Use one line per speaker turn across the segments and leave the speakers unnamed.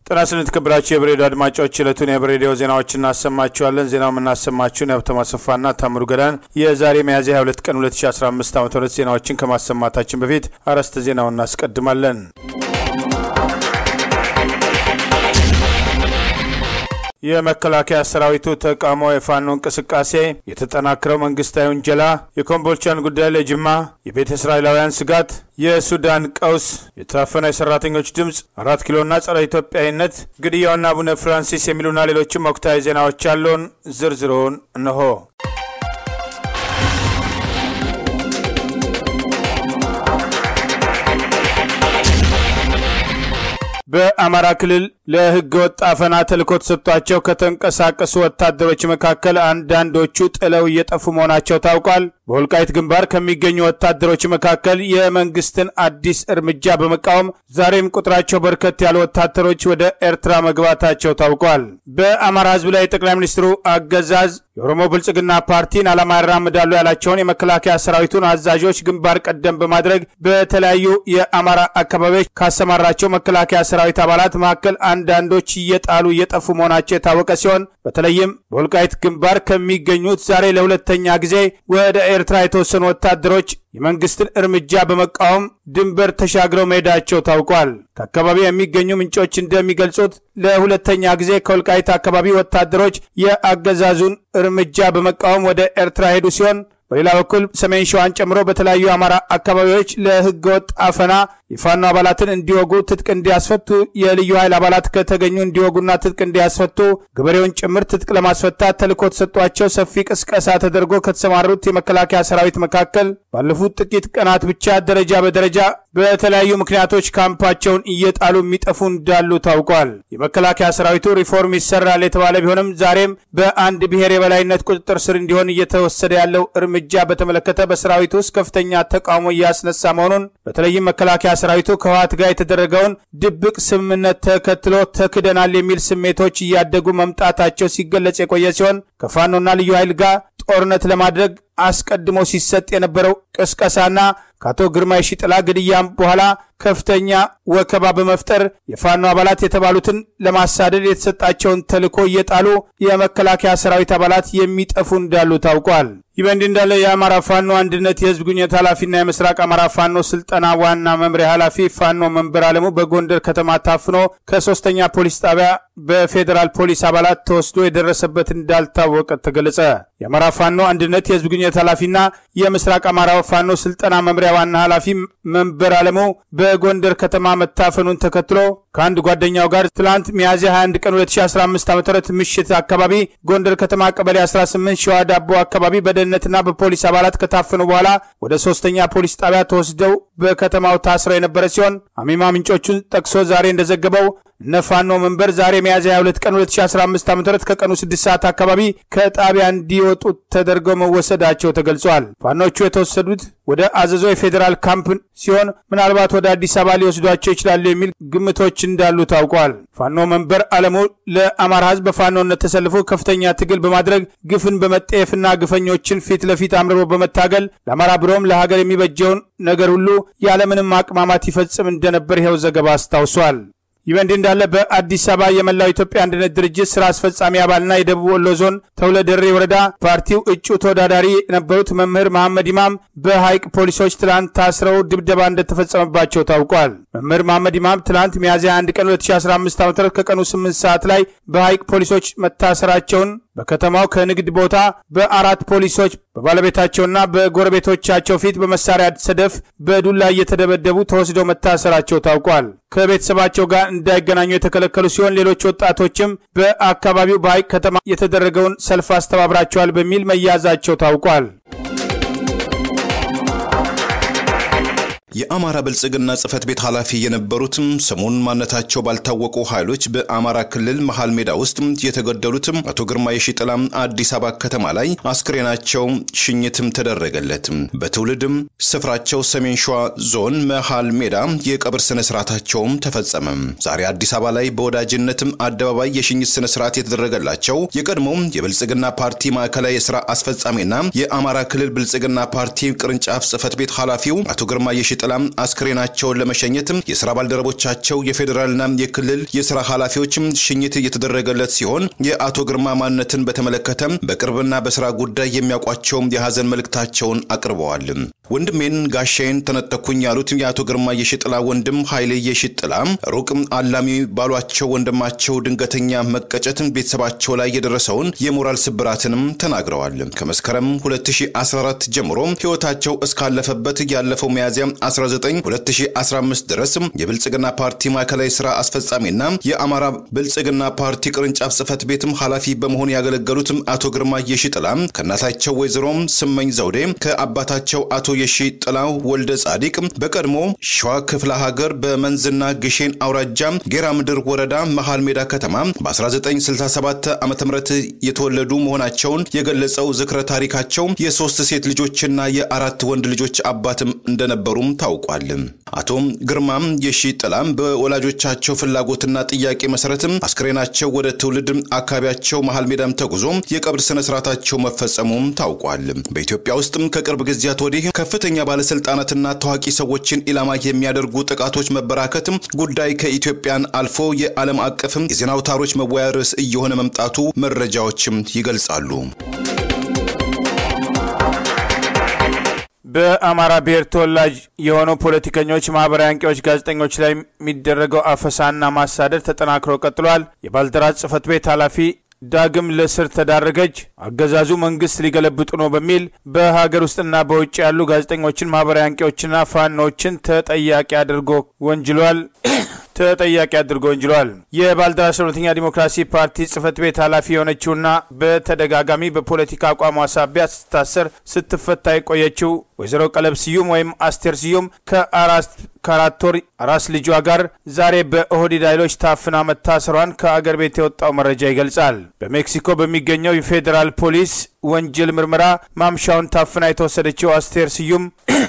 ጤና ይስጥልን የተከበራችሁ የብሬዲዮ አድማጮች ዕለቱን የብሬዲዮ ዜናዎች እናሰማችኋለን። ዜናው የምናሰማችሁን የሀብተማ አሰፋና ታምሩ ገዳን የዛሬ ሚያዝያ 22 ቀን 2015 ዓ ም ዜናዎችን ከማሰማታችን በፊት አርዕስተ ዜናውን እናስቀድማለን። የመከላከያ ሰራዊቱ ተቃውሞ፣ የፋኖ እንቅስቃሴ፣ የተጠናከረው መንግስታዊ ውንጀላ፣ የኮምቦልቻን ጉዳይ ለጅማ፣ የቤተ እስራኤላውያን ስጋት፣ የሱዳን ቀውስ፣ የታፈነ የሰራተኞች ድምፅ፣ አራት ኪሎና ጸረ ኢትዮጵያዊነት፣ ግድያውና አቡነ ፍራንሲስ የሚሉና ሌሎችም ወቅታዊ ዜናዎች ያለውን ዝርዝሩን እነሆ። በአማራ ክልል ለህገ ወጥ አፈና ተልዕኮ ተሰጥቷቸው ከተንቀሳቀሱ ወታደሮች መካከል አንዳንዶቹ ጥለው እየጠፉ መሆናቸው ታውቋል። በወልቃይት ግንባር ከሚገኙ ወታደሮች መካከል የመንግስትን አዲስ እርምጃ በመቃወም ዛሬም ቁጥራቸው በርከት ያሉ ወታደሮች ወደ ኤርትራ መግባታቸው ታውቋል። በአማራ ህዝብ ላይ የጠቅላይ ሚኒስትሩ አገዛዝ የኦሮሞ ብልጽግና ፓርቲን ዓላማ ያራምዳሉ ያላቸውን የመከላከያ ሰራዊቱን አዛዦች ግንባር ቀደም በማድረግ በተለያዩ የአማራ አካባቢዎች ካሰማራቸው መከላከያ ሰራዊት አባላት መካከል አንዳንዶች እየጣሉ እየጠፉ መሆናቸው የታወቀ ሲሆን በተለይም በወልቃይት ግንባር ከሚገኙት ዛሬ ለሁለተኛ ጊዜ ወደ ኤርትራ የተወሰኑ ወታደሮች የመንግስትን እርምጃ በመቃወም ድንበር ተሻግረው መሄዳቸው ታውቋል። ከአካባቢው የሚገኙ ምንጮች እንደሚገልጹት ለሁለተኛ ጊዜ ከወልቃይት አካባቢ ወታደሮች የአገዛዙን እርምጃ በመቃወም ወደ ኤርትራ ሄዱ ሲሆን በሌላ በኩል ሰሜን ሸዋን ጨምሮ በተለያዩ የአማራ አካባቢዎች ለህገወጥ አፈና የፋኖ አባላትን እንዲወጉ ትጥቅ እንዲያስፈቱ፣ የልዩ ኃይል አባላት ከተገኙ እንዲወጉና ትጥቅ እንዲያስፈቱ፣ ገበሬውን ጭምር ትጥቅ ለማስፈታት ተልዕኮ ተሰጧቸው ሰፊ ቅስቀሳ ተደርጎ ከተሰማሩት የመከላከያ ሰራዊት መካከል ባለፉት ጥቂት ቀናት ብቻ ደረጃ በደረጃ በተለያዩ ምክንያቶች ካምፓቸውን እየጣሉ የሚጠፉ እንዳሉ ታውቋል። የመከላከያ ሰራዊቱ ሪፎርም ይሰራል የተባለ ቢሆንም ዛሬም በአንድ ብሔር የበላይነት ቁጥጥር ስር እንዲሆን እየተወሰደ ያለው እርምጃ በተመለከተ በሰራዊቱ ውስጥ ከፍተኛ ተቃውሞ እያስነሳ መሆኑን በተለይም መከላከያ ሰራዊቱ ከህወሓት ጋር የተደረገውን ድብቅ ስምምነት ተከትሎ ተክደናል የሚል ስሜቶች እያደጉ መምጣታቸው ሲገለጽ የቆየ ሲሆን ከፋኖና ልዩ ኃይል ጋር ጦርነት ለማድረግ አስቀድሞ ሲሰጥ የነበረው ቅስቀሳና ከአቶ ግርማ የሺጥላ ግድያም በኋላ ከፍተኛ ወከባ በመፍጠር የፋኖ አባላት የተባሉትን ለማሳደድ የተሰጣቸውን ተልዕኮ እየጣሉ የመከላከያ ሰራዊት አባላት የሚጠፉ እንዳሉ ታውቋል። ይህ በእንዲህ እንዳለ የአማራ ፋኖ አንድነት የህዝብ ግንኙነት ኃላፊና የምስራቅ አማራ ፋኖ ስልጠና ዋና መምሪያ ኃላፊ ፋኖ መንበር አለሙ በጎንደር ከተማ ታፍኖ ከሶስተኛ ፖሊስ ጣቢያ በፌዴራል ፖሊስ አባላት ተወስዶ የደረሰበት እንዳልታወቀ ተገለጸ። የአማራ ፋኖ አንድነት የህዝብ ግንኙነት ኃላፊና የምስራቅ አማራ ፋኖ ስልጠና መምሪያ ዋና ኃላፊ መንበር አለሙ በጎንደር ከተማ መታፈኑን ተከትሎ ከአንድ ጓደኛው ጋር ትላንት ሚያዝያ 21 ቀን 2015 ዓ ም ምሽት አካባቢ ጎንደር ከተማ ቀበሌ 18 ሸዋ ዳቦ አካባቢ በደህንነትና በፖሊስ አባላት ከታፈኑ በኋላ ወደ ሶስተኛ ፖሊስ ጣቢያ ተወስደው በከተማው ታስረው የነበረ ሲሆን አሚማ ምንጮቹን ጠቅሶ ዛሬ እንደዘገበው እነ ፋኖ መንበር ዛሬ ሚያዝያ 22 ቀን 2015 ዓ ም ከቀኑ 6 ሰዓት አካባቢ ከጣቢያ እንዲወጡ ተደርገው መወሰዳቸው ተገልጿል። ፋኖቹ የተወሰዱት ወደ አዘዞ የፌዴራል ካምፕ ሲሆን ምናልባት ወደ አዲስ አበባ ሊወስዷቸው ይችላሉ የሚል ግምቶች እንዳሉ ታውቋል። ፋኖ መንበር አለሙ ለአማራ ህዝብ በፋኖነት ተሰልፎ ከፍተኛ ትግል በማድረግ ግፍን በመጠየፍና ግፈኞችን ፊት ለፊት አምርሮ በመታገል ለአማራ ብሎም ለሀገር የሚበጀውን ነገር ሁሉ ያለምንም አቅማማት ይፈጽም እንደነበር ይኸው ዘገባ አስታውሷል። ይህ በእንዲህ እንዳለ በአዲስ አበባ የመላው ኢትዮጵያ አንድነት ድርጅት ስራ አስፈጻሚ አባልና የደቡብ ወሎ ዞን ተውለደሬ ወረዳ ፓርቲው እጩ ተወዳዳሪ የነበሩት መምህር መሐመድ ኢማም በሐይቅ ፖሊሶች ትላንት ታስረው ድብደባ እንደተፈጸመባቸው ታውቋል። መምህር መሐመድ ኢማም ትላንት ሚያዝያ 1 ቀን 2015 ዓ ም ከቀኑ 8 ሰዓት ላይ በሐይቅ ፖሊሶች መታሰራቸውን በከተማው ከንግድ ቦታ በአራት ፖሊሶች በባለቤታቸውና በጎረቤቶቻቸው ፊት በመሳሪያ ሰደፍ በዱላ እየተደበደቡ ተወስደው መታሰራቸው ታውቋል። ከቤተሰባቸው ጋር እንዳይገናኙ የተከለከሉ ሲሆን ሌሎች ወጣቶችም በአካባቢው በሐይቅ ከተማ የተደረገውን ሰልፍ አስተባብራቸዋል በሚል መያዛቸው ታውቋል።
የአማራ ብልጽግና ጽህፈት ቤት ኃላፊ የነበሩትም ሰሞኑን ማንነታቸው ባልታወቁ ኃይሎች በአማራ ክልል መሃል ሜዳ ውስጥ የተገደሉትም አቶ ግርማ የሺጥላም አዲስ አበባ ከተማ ላይ አስክሬናቸው ሽኝትም ተደረገለት። በትውልድም ስፍራቸው ሰሜን ሸዋ ዞን መሃል ሜዳ የቀብር ስነ ስርዓታቸውም ተፈጸመ። ዛሬ አዲስ አበባ ላይ በወዳጅነትም አደባባይ የሽኝት ስነ ስርዓት የተደረገላቸው የቀድሞው የብልጽግና ፓርቲ ማዕከላዊ የስራ አስፈጻሚና የአማራ ክልል ብልጽግና ፓርቲ ቅርንጫፍ ጽህፈት ቤት ኃላፊው አቶ ግርማ የሺጥላ ጥላም አስክሬናቸውን ለመሸኘት የስራ ባልደረቦቻቸው የፌዴራልና የክልል የስራ ኃላፊዎች ሽኝት እየተደረገለት ሲሆን የአቶ ግርማ ማንነትን በተመለከተ በቅርብና በስራ ጉዳይ የሚያውቋቸው የሀዘን መልእክታቸውን አቅርበዋል። ወንድሜን ጋሻዬን ተነጠኩኝ ያሉት የአቶ ግርማ የሽጥላ ወንድም ኃይሌ የሽጥላ ሩቅ አላሚ ባሏቸው ወንድማቸው ድንገተኛ መቀጨት ቤተሰባቸው ላይ የደረሰውን የሞራል ስብራትንም ተናግረዋል። ከመስከረም 2014 ጀምሮ ህይወታቸው እስካለፈበት ያለፈው ሚያዝያ 19 2015 ድረስ የብልጽግና ፓርቲ ማዕከላዊ ስራ አስፈጻሚና የአማራ ብልጽግና ፓርቲ ቅርንጫፍ ጽህፈት ቤትም ኃላፊ በመሆን ያገለገሉት አቶ ግርማ የሺጥላ ከእናታቸው ወይዘሮ ስመኝ ዘውዴ ከአባታቸው አቶ የሺ ጥላው ወልደ ጻዲቅ በቀድሞ ሸዋ ክፍለ ሀገር በመንዝና ግሼን አውራጃ ጌራ ምድር ወረዳ መሃል ሜዳ ከተማ በ1967 ዓ ም የተወለዱ መሆናቸውን የገለጸው ዝክረ ታሪካቸው የሶስት ሴት ልጆችና የአራት ወንድ ልጆች አባትም እንደነበሩም ታውቋል። አቶ ግርማም የሺ ጥላም በወላጆቻቸው ፍላጎትና ጥያቄ መሰረትም አስክሬናቸው ወደ ትውልድ አካባቢያቸው መሃል ሜዳም ተጉዞ የቀብር ስነ ስርዓታቸው መፈጸሙም ታውቋል። በኢትዮጵያ ውስጥም ከቅርብ ጊዜያት ወዲህ ከፍተኛ ባለስልጣናትና ታዋቂ ሰዎችን ኢላማ የሚያደርጉ ጥቃቶች መበራከትም ጉዳይ ከኢትዮጵያን አልፎ የዓለም አቀፍም የዜና አውታሮች መወያ ርዕስ እየሆነ መምጣቱ መረጃዎችም ይገልጻሉ።
በአማራ ብሔር ተወላጅ የሆኑ ፖለቲከኞች፣ ማህበራዊ አንቂዎች፣ ጋዜጠኞች ላይ የሚደረገው አፈሳና ማሳደድ ተጠናክሮ ቀጥሏል። የባልደራስ ጽህፈት ቤት ኃላፊ ዳግም ለስር ተዳረገች። አገዛዙ መንግስት ሊገለብጡ ነው በሚል በሀገር ውስጥና በውጭ ያሉ ጋዜጠኞችን፣ ማህበራዊ አንቂዎችና ፋኖችን ተጠያቂ አድርጎ ወንጅሏል ተጠያቂ አድርጎ ወንጅሏል። የባልደራስ እውነተኛ ዲሞክራሲ ፓርቲ ጽህፈት ቤት ኃላፊ የሆነችውና በተደጋጋሚ በፖለቲካ አቋሟ ሳቢያ ስትታሰር ስትፈታ የቆየችው ወይዘሮ ቀለብ ስዩም ወይም አስቴር ስዩም ከአራት ከአራት ወር አራስ ልጇ ጋር ዛሬ በኦህዴድ ኃይሎች ታፍና መታሰሯን ከአገር ቤት የወጣው መረጃ ይገልጻል። በሜክሲኮ በሚገኘው የፌዴራል ፖሊስ ወንጀል ምርመራ ማምሻውን ታፍና የተወሰደችው አስቴር ስዩም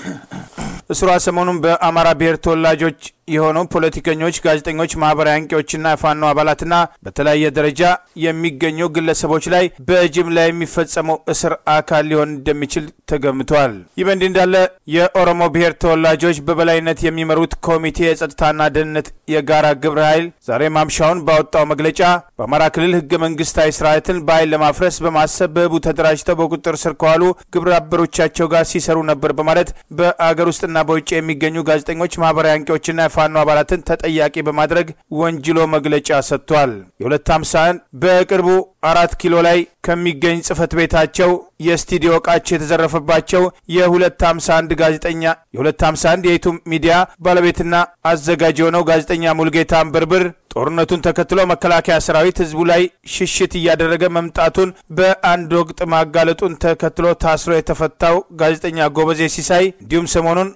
እስሯ ሰሞኑን በአማራ ብሔር ተወላጆች የሆኑ ፖለቲከኞች፣ ጋዜጠኞች፣ ማህበራዊ አንቂዎችና የፋኖ አባላትና በተለያየ ደረጃ የሚገኙ ግለሰቦች ላይ በጅምላ የሚፈጸመው እስር አካል ሊሆን እንደሚችል ተገምቷል። ይህ በእንዲህ እንዳለ የኦሮሞ ብሔር ተወላጆች በበላይነት የሚመሩት ኮሚቴ የጸጥታና ደህንነት የጋራ ግብረ ኃይል ዛሬ ማምሻውን ባወጣው መግለጫ በአማራ ክልል ህገ መንግስታዊ ስርዓትን በኃይል ለማፍረስ በማሰብ በህቡ ተደራጅተው በቁጥጥር ስር ከዋሉ ግብረ አበሮቻቸው ጋር ሲሰሩ ነበር በማለት በአገር ውስጥና በውጭ የሚገኙ ጋዜጠኞች፣ ማህበራዊ አንቂዎችና የፋኖ አባላትን ተጠያቂ በማድረግ ወንጅሎ መግለጫ ሰጥቷል። የሁለት ሃምሳን በቅርቡ አራት ኪሎ ላይ ከሚገኝ ጽህፈት ቤታቸው የስቱዲዮ እቃቸው የተዘረፈባቸው የ251 ጋዜጠኛ የ251 የዩቱብ ሚዲያ ባለቤትና አዘጋጅ የሆነው ጋዜጠኛ ሙልጌታ አንበርብር ጦርነቱን ተከትሎ መከላከያ ሰራዊት ህዝቡ ላይ ሽሽት እያደረገ መምጣቱን በአንድ ወቅት ማጋለጡን ተከትሎ ታስሮ የተፈታው ጋዜጠኛ ጎበዜ ሲሳይ እንዲሁም ሰሞኑን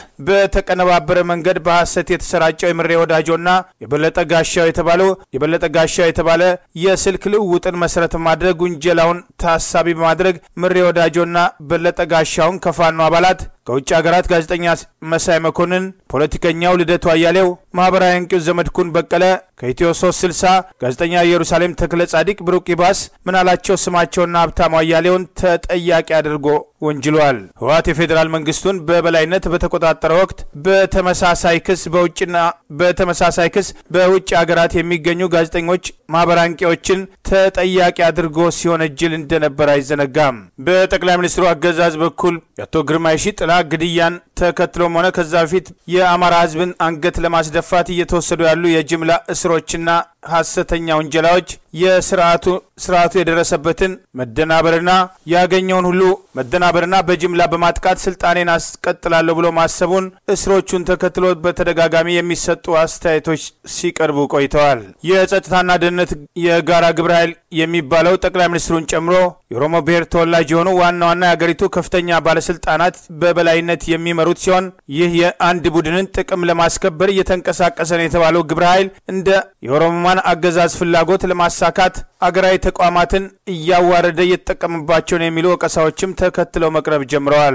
በተቀነባበረ መንገድ በሐሰት የተሰራጨው የምሬ ወዳጆና የበለጠ ጋሻው የተባለው የበለጠ ጋሻው የተባለ የስልክ ልውውጥን መሰረት ማድረግ ውንጀላውን ታሳቢ በማድረግ ምሬ ወዳጆና በለጠ ጋሻውን ከፋኖ አባላት ከውጭ ሀገራት ጋዜጠኛ መሳይ መኮንን፣ ፖለቲከኛው ልደቱ አያሌው፣ ማህበራዊ አንቂው ዘመድኩን በቀለ ከኢትዮ 360 ጋዜጠኛ ኢየሩሳሌም ተክለ ጻዲቅ፣ ብሩቅ ይባስ፣ ምናላቸው ስማቸውና ሀብታሙ አያሌውን ተጠያቂ አድርጎ ወንጅሏል። ህወሓት የፌዴራል መንግስቱን በበላይነት በተቆጣጠረ ወቅት በተመሳሳይ ክስ በውጭና በተመሳሳይ ክስ በውጭ ሀገራት የሚገኙ ጋዜጠኞች፣ ማህበራዊ አንቂዎችን ተጠያቂ አድርጎ ሲወነጅል እንደነበር አይዘነጋም። በጠቅላይ ሚኒስትሩ አገዛዝ በኩል የአቶ ግርማይ ሺጥላ ግድያን ተከትሎም ሆነ ከዛ በፊት የአማራ ህዝብን አንገት ለማስደፋት እየተወሰዱ ያሉ የጅምላ እስሮችና ሐሰተኛ ውንጀላዎች የስርዓቱ ስርዓቱ የደረሰበትን መደናበርና ያገኘውን ሁሉ መደናበርና በጅምላ በማጥቃት ስልጣኔን አስቀጥላለሁ ብሎ ማሰቡን እስሮቹን ተከትሎ በተደጋጋሚ የሚሰጡ አስተያየቶች ሲቀርቡ ቆይተዋል። የጸጥታና ደህንነት የጋራ ግብረ ኃይል የሚባለው ጠቅላይ ሚኒስትሩን ጨምሮ የኦሮሞ ብሔር ተወላጅ የሆኑ ዋና ዋና የአገሪቱ ከፍተኛ ባለስልጣናት በበላይነት የሚመሩት ሲሆን ይህ የአንድ ቡድንን ጥቅም ለማስከበር እየተንቀሳቀሰ ነው የተባለው ግብረ ኃይል እንደ የኦሮሞማን አገዛዝ ፍላጎት ለማሳካት አገራዊ ተቋማትን እያዋረደ እየተጠቀምባቸው ነው የሚሉ ወቀሳዎችም ተከትለው መቅረብ ጀምረዋል።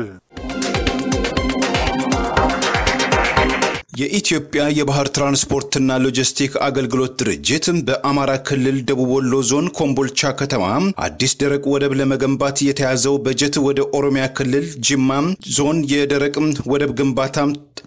የኢትዮጵያ የባህር ትራንስፖርትና ሎጂስቲክ አገልግሎት ድርጅት በአማራ ክልል ደቡብ ወሎ ዞን ኮምቦልቻ ከተማ አዲስ ደረቅ ወደብ ለመገንባት የተያዘው በጀት ወደ ኦሮሚያ ክልል ጅማ ዞን የደረቅ ወደብ ግንባታ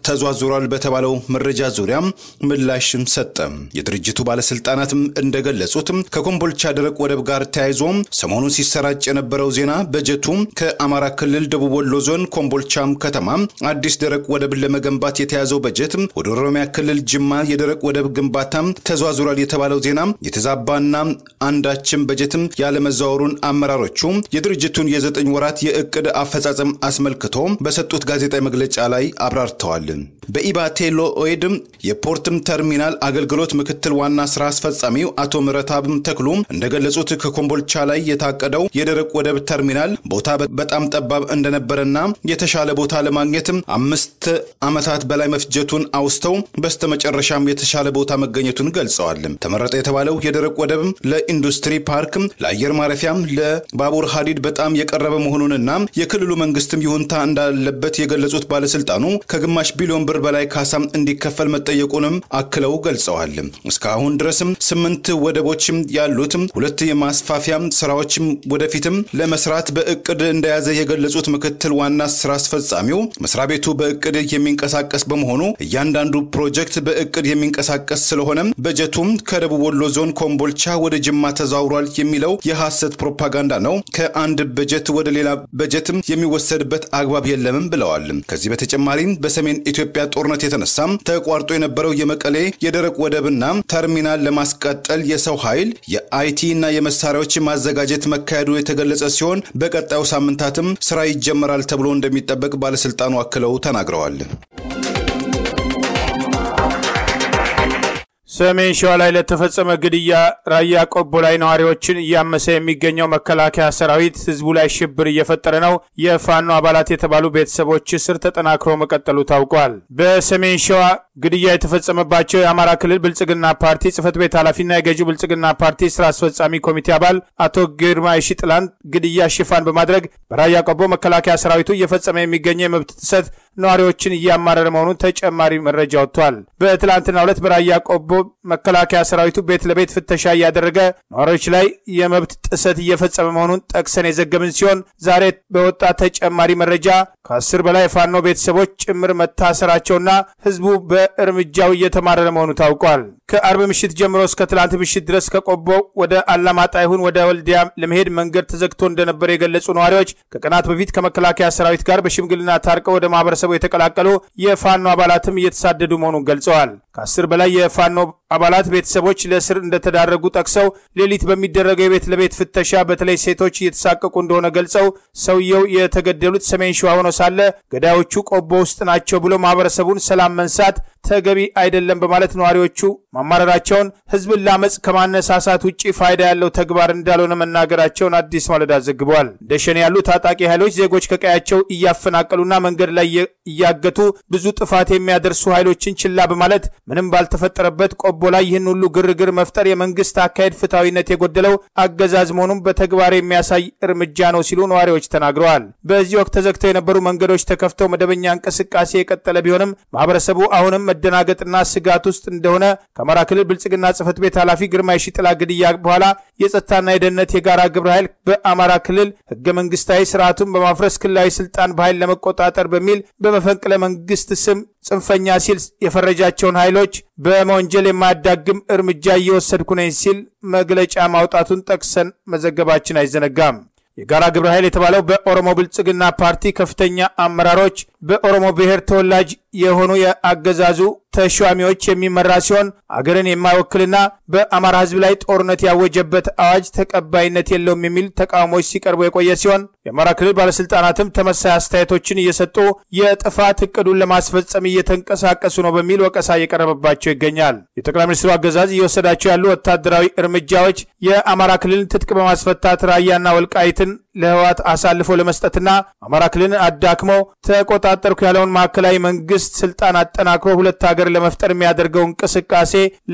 ተዟዙሯል በተባለው መረጃ ዙሪያ ምላሽ ሰጠ። የድርጅቱ ባለስልጣናትም እንደገለጹት ከኮምቦልቻ ደረቅ ወደብ ጋር ተያይዞ ሰሞኑን ሲሰራጭ የነበረው ዜና በጀቱ ከአማራ ክልል ደቡብ ወሎ ዞን ኮምቦልቻም ከተማ አዲስ ደረቅ ወደብን ለመገንባት የተያዘው በጀት ወደ ኦሮሚያ ክልል ጅማ የደረቅ ወደብ ግንባታ ተዟዙሯል የተባለው ዜና የተዛባና አንዳችም በጀትም ያለመዛወሩን አመራሮቹ የድርጅቱን የዘጠኝ ወራት የእቅድ አፈጻጸም አስመልክቶ በሰጡት ጋዜጣዊ መግለጫ ላይ አብራርተዋል። በኢባቴሎ ኦይድ የፖርትም ተርሚናል አገልግሎት ምክትል ዋና ስራ አስፈጻሚው አቶ ምረታብም ተክሉ እንደገለጹት ከኮምቦልቻ ላይ የታቀደው የደረቅ ወደብ ተርሚናል ቦታ በጣም ጠባብ እንደነበረና የተሻለ ቦታ ለማግኘትም አምስት ዓመታት በላይ መፍጀቱን አውስተው በስተመጨረሻም የተሻለ ቦታ መገኘቱን ገልጸዋል። ተመረጠ የተባለው የደረቅ ወደብ ለኢንዱስትሪ ፓርክ፣ ለአየር ማረፊያም፣ ለባቡር ሀዲድ በጣም የቀረበ መሆኑንና የክልሉ መንግስትም ይሁንታ እንዳለበት የገለጹት ባለስልጣኑ ከግማሽ ቢሊዮን ብር በላይ ካሳም እንዲከፈል መጠየቁንም አክለው ገልጸዋል። እስካሁን ድረስም ስምንት ወደቦችም ያሉትም ሁለት የማስፋፊያ ስራዎችም ወደፊትም ለመስራት በእቅድ እንደያዘ የገለጹት ምክትል ዋና ስራ አስፈጻሚው መስሪያ ቤቱ በእቅድ የሚንቀሳቀስ በመሆኑ እያንዳንዱ ፕሮጀክት በእቅድ የሚንቀሳቀስ ስለሆነም በጀቱም ከደቡብ ወሎ ዞን ኮምቦልቻ ወደ ጅማ ተዛውሯል የሚለው የሐሰት ፕሮፓጋንዳ ነው። ከአንድ በጀት ወደ ሌላ በጀትም የሚወሰድበት አግባብ የለምም ብለዋል። ከዚህ በተጨማሪም በሰሜን ኢትዮጵያ ጦርነት የተነሳም ተቋርጦ የነበረው የመቀሌ የደረቅ ወደብና ተርሚናል ለማስቀጠል የሰው ኃይል የአይቲ እና የመሳሪያዎች ማዘጋጀት መካሄዱ የተገለጸ ሲሆን በቀጣዩ ሳምንታትም ስራ ይጀመራል ተብሎ እንደሚጠበቅ ባለስልጣኑ አክለው ተናግረዋል።
ሰሜን ሸዋ ላይ ለተፈጸመ ግድያ ራያ ቆቦ ላይ ነዋሪዎችን እያመሰ የሚገኘው መከላከያ ሰራዊት ህዝቡ ላይ ሽብር እየፈጠረ ነው። የፋኖ አባላት የተባሉ ቤተሰቦች እስር ተጠናክሮ መቀጠሉ ታውቋል። በሰሜን ሸዋ ግድያ የተፈጸመባቸው የአማራ ክልል ብልጽግና ፓርቲ ጽህፈት ቤት ኃላፊና የገዢው ብልጽግና ፓርቲ ስራ አስፈጻሚ ኮሚቴ አባል አቶ ግርማ የሺጥላን ግድያ ሽፋን በማድረግ በራያ ቆቦ መከላከያ ሰራዊቱ እየፈጸመ የሚገኘው የመብት ጥሰት ነዋሪዎችን እያማረረ መሆኑን ተጨማሪ መረጃ ወጥቷል። በትላንትናው ዕለት በራያ ቆቦ መከላከያ ሰራዊቱ ቤት ለቤት ፍተሻ እያደረገ ነዋሪዎች ላይ የመብት ጥሰት እየፈጸመ መሆኑን ጠቅሰን የዘገብን ሲሆን ዛሬ በወጣ ተጨማሪ መረጃ ከአስር በላይ የፋኖ ቤተሰቦች ጭምር መታሰራቸውና ህዝቡ በእርምጃው እየተማረረ መሆኑ ታውቋል። ከአርብ ምሽት ጀምሮ እስከ ትላንት ምሽት ድረስ ከቆቦ ወደ አላማጣ ይሁን ወደ ወልዲያ ለመሄድ መንገድ ተዘግቶ እንደነበር የገለጹ ነዋሪዎች ከቀናት በፊት ከመከላከያ ሰራዊት ጋር በሽምግልና ታርቀው ወደ ማህበረሰቡ የተቀላቀሉ የፋኖ አባላትም እየተሳደዱ መሆኑን ገልጸዋል። ከአስር በላይ የፋኖ አባላት ቤተሰቦች ለእስር እንደተዳረጉ ጠቅሰው ሌሊት በሚደረገው የቤት ለቤት ፍተሻ በተለይ ሴቶች እየተሳቀቁ እንደሆነ ገልጸው ሰውየው የተገደሉት ሰሜን ሸዋ ሆኖ ሳለ ገዳዮቹ ቆቦ ውስጥ ናቸው ብሎ ማህበረሰቡን ሰላም መንሳት ተገቢ አይደለም በማለት ነዋሪዎቹ ማማረራቸውን ህዝብን ለአመፅ ከማነሳሳት ውጭ ፋይዳ ያለው ተግባር እንዳልሆነ መናገራቸውን አዲስ ማለዳ ዘግቧል። እንደ ሸኔ ያሉ ታጣቂ ኃይሎች ዜጎች ከቀያቸው እያፈናቀሉና መንገድ ላይ እያገቱ ብዙ ጥፋት የሚያደርሱ ኃይሎችን ችላ በማለት ምንም ባልተፈጠረበት ቆቦ ላይ ይህን ሁሉ ግርግር መፍጠር የመንግስት አካሄድ ፍትሐዊነት የጎደለው አገዛዝ መሆኑን በተግባር የሚያሳይ እርምጃ ነው ሲሉ ነዋሪዎች ተናግረዋል። በዚህ ወቅት ተዘግተው የነበሩ መንገዶች ተከፍተው መደበኛ እንቅስቃሴ የቀጠለ ቢሆንም ማህበረሰቡ አሁንም መደናገጥና ስጋት ውስጥ እንደሆነ ከአማራ ክልል ብልጽግና ጽህፈት ቤት ኃላፊ ግርማ የሺጥላ ግድያ በኋላ የጸጥታና የደህንነት የጋራ ግብረ ኃይል በአማራ ክልል ህገ መንግስታዊ ስርዓቱን በማፍረስ ክልላዊ ስልጣን በኃይል ለመቆጣጠር በሚል በመፈንቅለ መንግስት ስም ጽንፈኛ ሲል የፈረጃቸውን ኃይሎች በመወንጀል የማያዳግም እርምጃ እየወሰድኩ ነኝ ሲል መግለጫ ማውጣቱን ጠቅሰን መዘገባችን አይዘነጋም። የጋራ ግብረ ኃይል የተባለው በኦሮሞ ብልጽግና ፓርቲ ከፍተኛ አመራሮች በኦሮሞ ብሔር ተወላጅ የሆኑ የአገዛዙ ተሿሚዎች የሚመራ ሲሆን አገርን የማይወክልና በአማራ ህዝብ ላይ ጦርነት ያወጀበት አዋጅ ተቀባይነት የለውም የሚል ተቃውሞች ሲቀርቡ የቆየ ሲሆን የአማራ ክልል ባለስልጣናትም ተመሳይ አስተያየቶችን እየሰጡ የጥፋት እቅዱን ለማስፈጸም እየተንቀሳቀሱ ነው በሚል ወቀሳ እየቀረበባቸው ይገኛል። የጠቅላይ ሚኒስትሩ አገዛዝ እየወሰዳቸው ያሉ ወታደራዊ እርምጃዎች የአማራ ክልልን ትጥቅ በማስፈታት ራያና ወልቃይትን ለህወሓት አሳልፎ ለመስጠትና አማራ ክልልን አዳክሞ ተቆጣጠርኩ ያለውን ማዕከላዊ መንግስት ስልጣን አጠናክሮ ሁለት ሀገር ለመፍጠር የሚያደርገው እንቅስቃሴ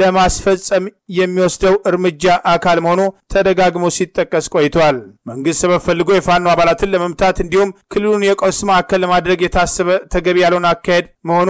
ለማስፈጸም የሚወስደው እርምጃ አካል መሆኑ ተደጋግሞ ሲጠቀስ ቆይቷል። መንግስት ሰበብ ፈልጎ የፋኖ አባላትን ለመምታት እንዲሁም ክልሉን የቀውስ ማዕከል ለማድረግ የታሰበ ተገቢ ያለውን አካሄድ መሆኑ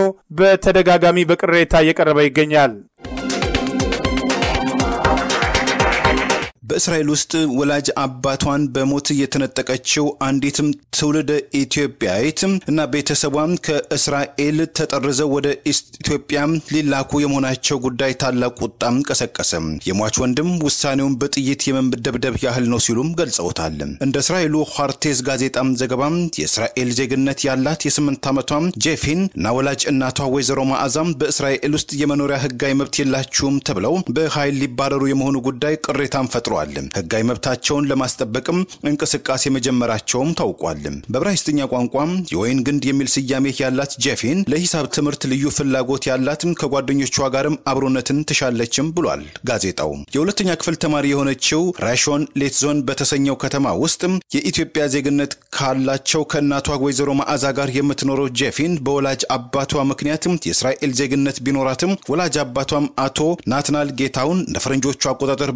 በተደጋጋሚ በቅሬታ እየቀረበ ይገኛል።
በእስራኤል ውስጥ ወላጅ አባቷን በሞት የተነጠቀችው አንዲትም ትውልደ ኢትዮጵያዊት እና ቤተሰቧም ከእስራኤል ተጠርዘው ወደ ኢትዮጵያ ሊላኩ የመሆናቸው ጉዳይ ታላቅ ቁጣም ቀሰቀሰ። የሟች ወንድም ውሳኔውን በጥይት የመደብደብ ያህል ነው ሲሉም ገልጸውታል። እንደ እስራኤሉ ኋርቴዝ ጋዜጣም ዘገባም የእስራኤል ዜግነት ያላት የስምንት ዓመቷም ጄፊን እና ወላጅ እናቷ ወይዘሮ ማዕዛም በእስራኤል ውስጥ የመኖሪያ ህጋዊ መብት የላችሁም ተብለው በኃይል ሊባረሩ የመሆኑ ጉዳይ ቅሬታን ፈጥሯል። ህጋዊ መብታቸውን ለማስጠበቅም እንቅስቃሴ መጀመራቸውም ታውቋል። በዕብራይስጥኛ ቋንቋም የወይን ግንድ የሚል ስያሜ ያላት ጄፊን ለሂሳብ ትምህርት ልዩ ፍላጎት ያላትም ከጓደኞቿ ጋርም አብሮነትን ትሻለችም ብሏል ጋዜጣው። የሁለተኛ ክፍል ተማሪ የሆነችው ራሾን ሌትዞን በተሰኘው ከተማ ውስጥ የኢትዮጵያ ዜግነት ካላቸው ከእናቷ ወይዘሮ መዓዛ ጋር የምትኖረው ጄፊን በወላጅ አባቷ ምክንያትም የእስራኤል ዜግነት ቢኖራትም ወላጅ አባቷም አቶ ናትናል ጌታውን እንደ ፈረንጆቹ አቆጣጠር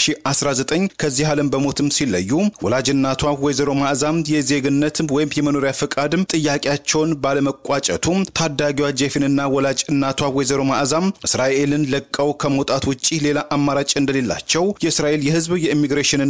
በ2019 ከዚህ ዓለም በሞትም ሲለዩ ወላጅ እናቷ ወይዘሮ መዓዛም የዜግነት ወይም የመኖሪያ ፈቃድም ጥያቄያቸውን ባለመቋጨቱ ታዳጊዋ ጄፊንና ወላጅ እናቷ ወይዘሮ መዓዛም እስራኤልን ለቀው ከመውጣት ውጭ ሌላ አማራጭ እንደሌላቸው የእስራኤል የሕዝብ የኢሚግሬሽንና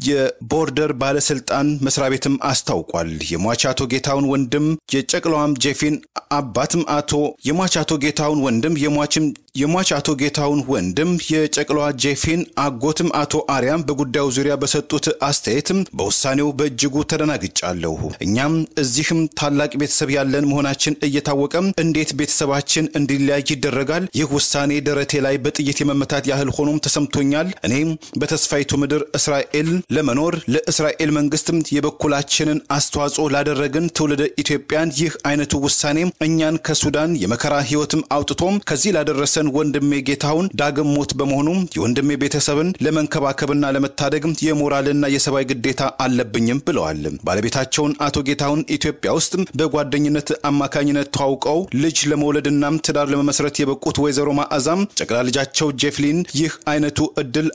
የቦርደር ባለስልጣን መስሪያ ቤትም አስታውቋል። የሟች አቶ ጌታውን ወንድም የጨቅላዋም ጄፊን አባትም አቶ የሟች አቶ ጌታውን ወንድም የሟችም የሟች አቶ ጌታውን ወንድም የጨቅላዋ ጄፊን አጎትም አቶ አርያም በጉዳዩ ዙሪያ በሰጡት አስተያየትም በውሳኔው በእጅጉ ተደናግጫለሁ። እኛም እዚህም ታላቅ ቤተሰብ ያለን መሆናችን እየታወቀም እንዴት ቤተሰባችን እንዲለያይ ይደረጋል? ይህ ውሳኔ ደረቴ ላይ በጥይት የመመታት ያህል ሆኖም ተሰምቶኛል። እኔም በተስፋይቱ ምድር እስራኤል ለመኖር ለእስራኤል መንግስትም የበኩላችንን አስተዋጽኦ ላደረግን ትውልደ ኢትዮጵያን ይህ አይነቱ ውሳኔ እኛን ከሱዳን የመከራ ህይወትም አውጥቶም ከዚህ ላደረሰን ወንድሜ ጌታውን ዳግም ሞት በመሆኑ የወንድሜ ቤተሰብን ለመንከባከብና ለመታደግ የሞራልና የሰብአዊ ግዴታ አለብኝም ብለዋል። ባለቤታቸውን አቶ ጌታውን ኢትዮጵያ ውስጥ በጓደኝነት አማካኝነት ተዋውቀው ልጅ ለመውለድና ትዳር ለመመስረት የበቁት ወይዘሮ ማዕዛም ጨቅላ ልጃቸው ጄፍሊን ይህ አይነቱ እድል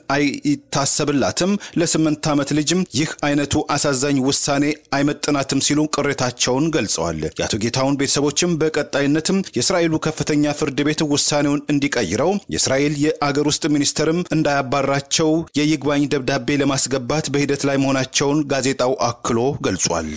አይታሰብላትም፣ ለስምንት ዓመት ልጅም ይህ አይነቱ አሳዛኝ ውሳኔ አይመጥናትም ሲሉ ቅሬታቸውን ገልጸዋል። የአቶ ጌታውን ቤተሰቦችም በቀጣይነትም የእስራኤሉ ከፍተኛ ፍርድ ቤት ውሳኔውን እንዲቀይረው የእስራኤል የአገር ውስጥ ሚኒስትርም እንዳያባራቸው የይግባኝ ደብዳቤ ለማስገባት በሂደት ላይ መሆናቸውን ጋዜጣው አክሎ ገልጿል።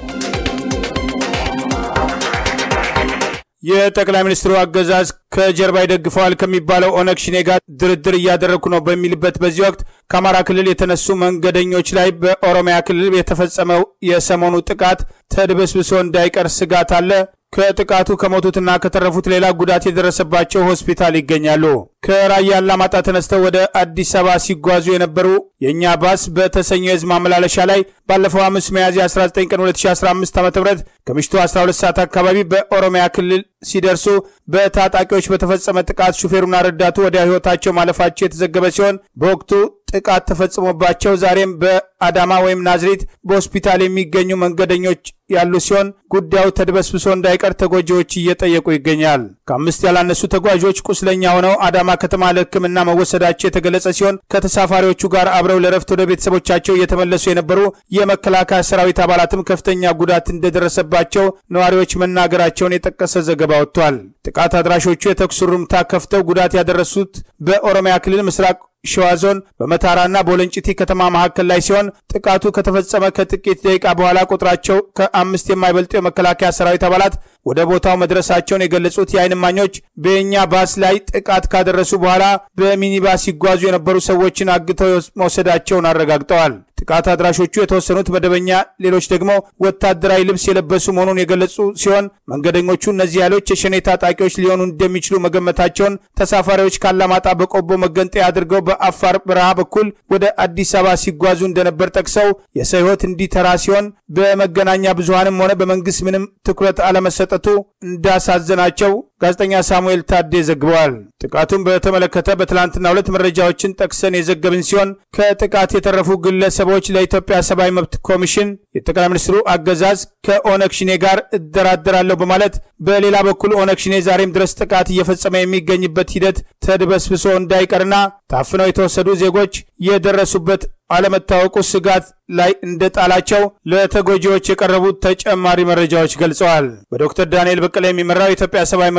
የጠቅላይ ሚኒስትሩ አገዛዝ ከጀርባ ይደግፈዋል ከሚባለው ኦነግ ሽኔ ጋር ድርድር እያደረግኩ ነው በሚልበት በዚህ ወቅት ከአማራ ክልል የተነሱ መንገደኞች ላይ በኦሮሚያ ክልል የተፈጸመው የሰሞኑ ጥቃት ተድበስብሶ እንዳይቀር ስጋት አለ። ከጥቃቱ ከሞቱትና ከተረፉት ሌላ ጉዳት የደረሰባቸው ሆስፒታል ይገኛሉ። ከራያ አላማጣ ተነስተው ወደ አዲስ አበባ ሲጓዙ የነበሩ የእኛ ባስ በተሰኘው የህዝብ ማመላለሻ ላይ ባለፈው ሐሙስ ሚያዝያ 19 ቀን 2015 ዓ ም ከምሽቱ 12 ሰዓት አካባቢ በኦሮሚያ ክልል ሲደርሱ በታጣቂዎች በተፈጸመ ጥቃት ሹፌሩና ረዳቱ ወዲያ ህይወታቸው ማለፋቸው የተዘገበ ሲሆን በወቅቱ ጥቃት ተፈጽሞባቸው ዛሬም በአዳማ ወይም ናዝሬት በሆስፒታል የሚገኙ መንገደኞች ያሉ ሲሆን ጉዳዩ ተድበስብሶ እንዳይቀር ተጎጂዎች እየጠየቁ ይገኛል። ከአምስት ያላነሱ ተጓዦች ቁስለኛ ሆነው አዳማ ከተማ ለሕክምና መወሰዳቸው የተገለጸ ሲሆን ከተሳፋሪዎቹ ጋር አብረው ለረፍት ወደ ቤተሰቦቻቸው እየተመለሱ የነበሩ የመከላከያ ሰራዊት አባላትም ከፍተኛ ጉዳት እንደደረሰባቸው ነዋሪዎች መናገራቸውን የጠቀሰ ዘገባ ወጥቷል። ጥቃት አድራሾቹ የተኩስ ሩምታ ከፍተው ጉዳት ያደረሱት በኦሮሚያ ክልል ምስራቅ ሸዋ ዞን በመታራና በወለንጭቲ ከተማ መካከል ላይ ሲሆን ጥቃቱ ከተፈጸመ ከጥቂት ደቂቃ በኋላ ቁጥራቸው ከአምስት የማይበልጡ የመከላከያ ሰራዊት አባላት ወደ ቦታው መድረሳቸውን የገለጹት የዓይን እማኞች በኛ ባስ ላይ ጥቃት ካደረሱ በኋላ በሚኒባስ ሲጓዙ የነበሩ ሰዎችን አግተው መውሰዳቸውን አረጋግጠዋል። ጥቃት አድራሾቹ የተወሰኑት መደበኛ፣ ሌሎች ደግሞ ወታደራዊ ልብስ የለበሱ መሆኑን የገለጹ ሲሆን መንገደኞቹ እነዚህ ኃይሎች የሸኔ ታጣቂዎች ሊሆኑ እንደሚችሉ መገመታቸውን ተሳፋሪዎች ካላማጣ በቆቦ መገንጠያ አድርገው በአፋር በረሃ በኩል ወደ አዲስ አበባ ሲጓዙ እንደነበር ጠቅሰው የሰው ሕይወት እንዲተራ ሲሆን በመገናኛ ብዙሃንም ሆነ በመንግስት ምንም ትኩረት አለመሰጠቱ እንዳሳዘናቸው ጋዜጠኛ ሳሙኤል ታዴ ዘግበዋል። ጥቃቱን በተመለከተ በትላንትና ሁለት መረጃዎችን ጠቅሰን የዘገብን ሲሆን ከጥቃት የተረፉ ግለሰቦች ለኢትዮጵያ ሰብአዊ መብት ኮሚሽን የጠቅላይ ሚኒስትሩ አገዛዝ ከኦነግ ሽኔ ጋር እደራደራለሁ በማለት በሌላ በኩል ኦነግ ሽኔ ዛሬም ድረስ ጥቃት እየፈጸመ የሚገኝበት ሂደት ተድበስብሶ እንዳይቀርና ታፍነው የተወሰዱ ዜጎች የደረሱበት አለመታወቁ ስጋት ላይ እንደጣላቸው ለተጎጂዎች የቀረቡት ተጨማሪ መረጃዎች ገልጸዋል። በዶክተር ዳንኤል በቀለ የሚመራው የኢትዮጵያ ሰብአዊ መብት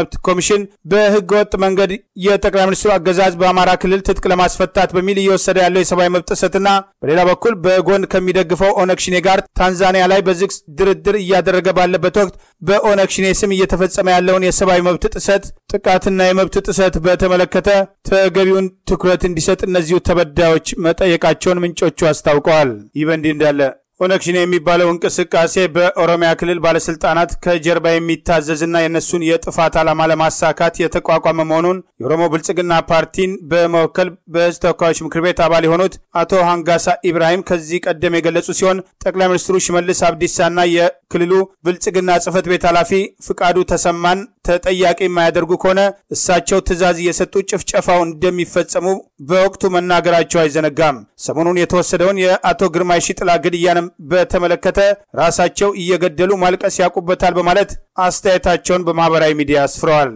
መብት ኮሚሽን በህገ ወጥ መንገድ የጠቅላይ ሚኒስትሩ አገዛዝ በአማራ ክልል ትጥቅ ለማስፈታት በሚል እየወሰደ ያለው የሰብአዊ መብት ጥሰትና በሌላ በኩል በጎን ከሚደግፈው ኦነግ ሽኔ ጋር ታንዛኒያ ላይ በዝግ ድርድር እያደረገ ባለበት ወቅት በኦነግ ሽኔ ስም እየተፈጸመ ያለውን የሰብአዊ መብት ጥሰት ጥቃትና የመብት ጥሰት በተመለከተ ተገቢውን ትኩረት እንዲሰጥ እነዚሁ ተበዳዮች መጠየቃቸውን ምንጮቹ አስታውቀዋል። ይህ በእንዲህ እንዳለ ኦነግ ሸኔ የሚባለው እንቅስቃሴ በኦሮሚያ ክልል ባለስልጣናት ከጀርባ የሚታዘዝና የእነሱን የጥፋት ዓላማ ለማሳካት የተቋቋመ መሆኑን የኦሮሞ ብልጽግና ፓርቲን በመወከል በህዝብ ተወካዮች ምክር ቤት አባል የሆኑት አቶ ሃንጋሳ ኢብራሂም ከዚህ ቀደም የገለጹ ሲሆን ጠቅላይ ሚኒስትሩ ሽመልስ አብዲሳና የክልሉ ብልጽግና ጽህፈት ቤት ኃላፊ ፍቃዱ ተሰማን ተጠያቂ የማያደርጉ ከሆነ እሳቸው ትዕዛዝ እየሰጡ ጭፍጨፋው እንደሚፈጸሙ በወቅቱ መናገራቸው አይዘነጋም። ሰሞኑን የተወሰደውን የአቶ ግርማይ ሽጥላ ግድያንም በተመለከተ ራሳቸው እየገደሉ ማልቀስ ያውቁበታል በማለት አስተያየታቸውን በማህበራዊ ሚዲያ አስፍረዋል።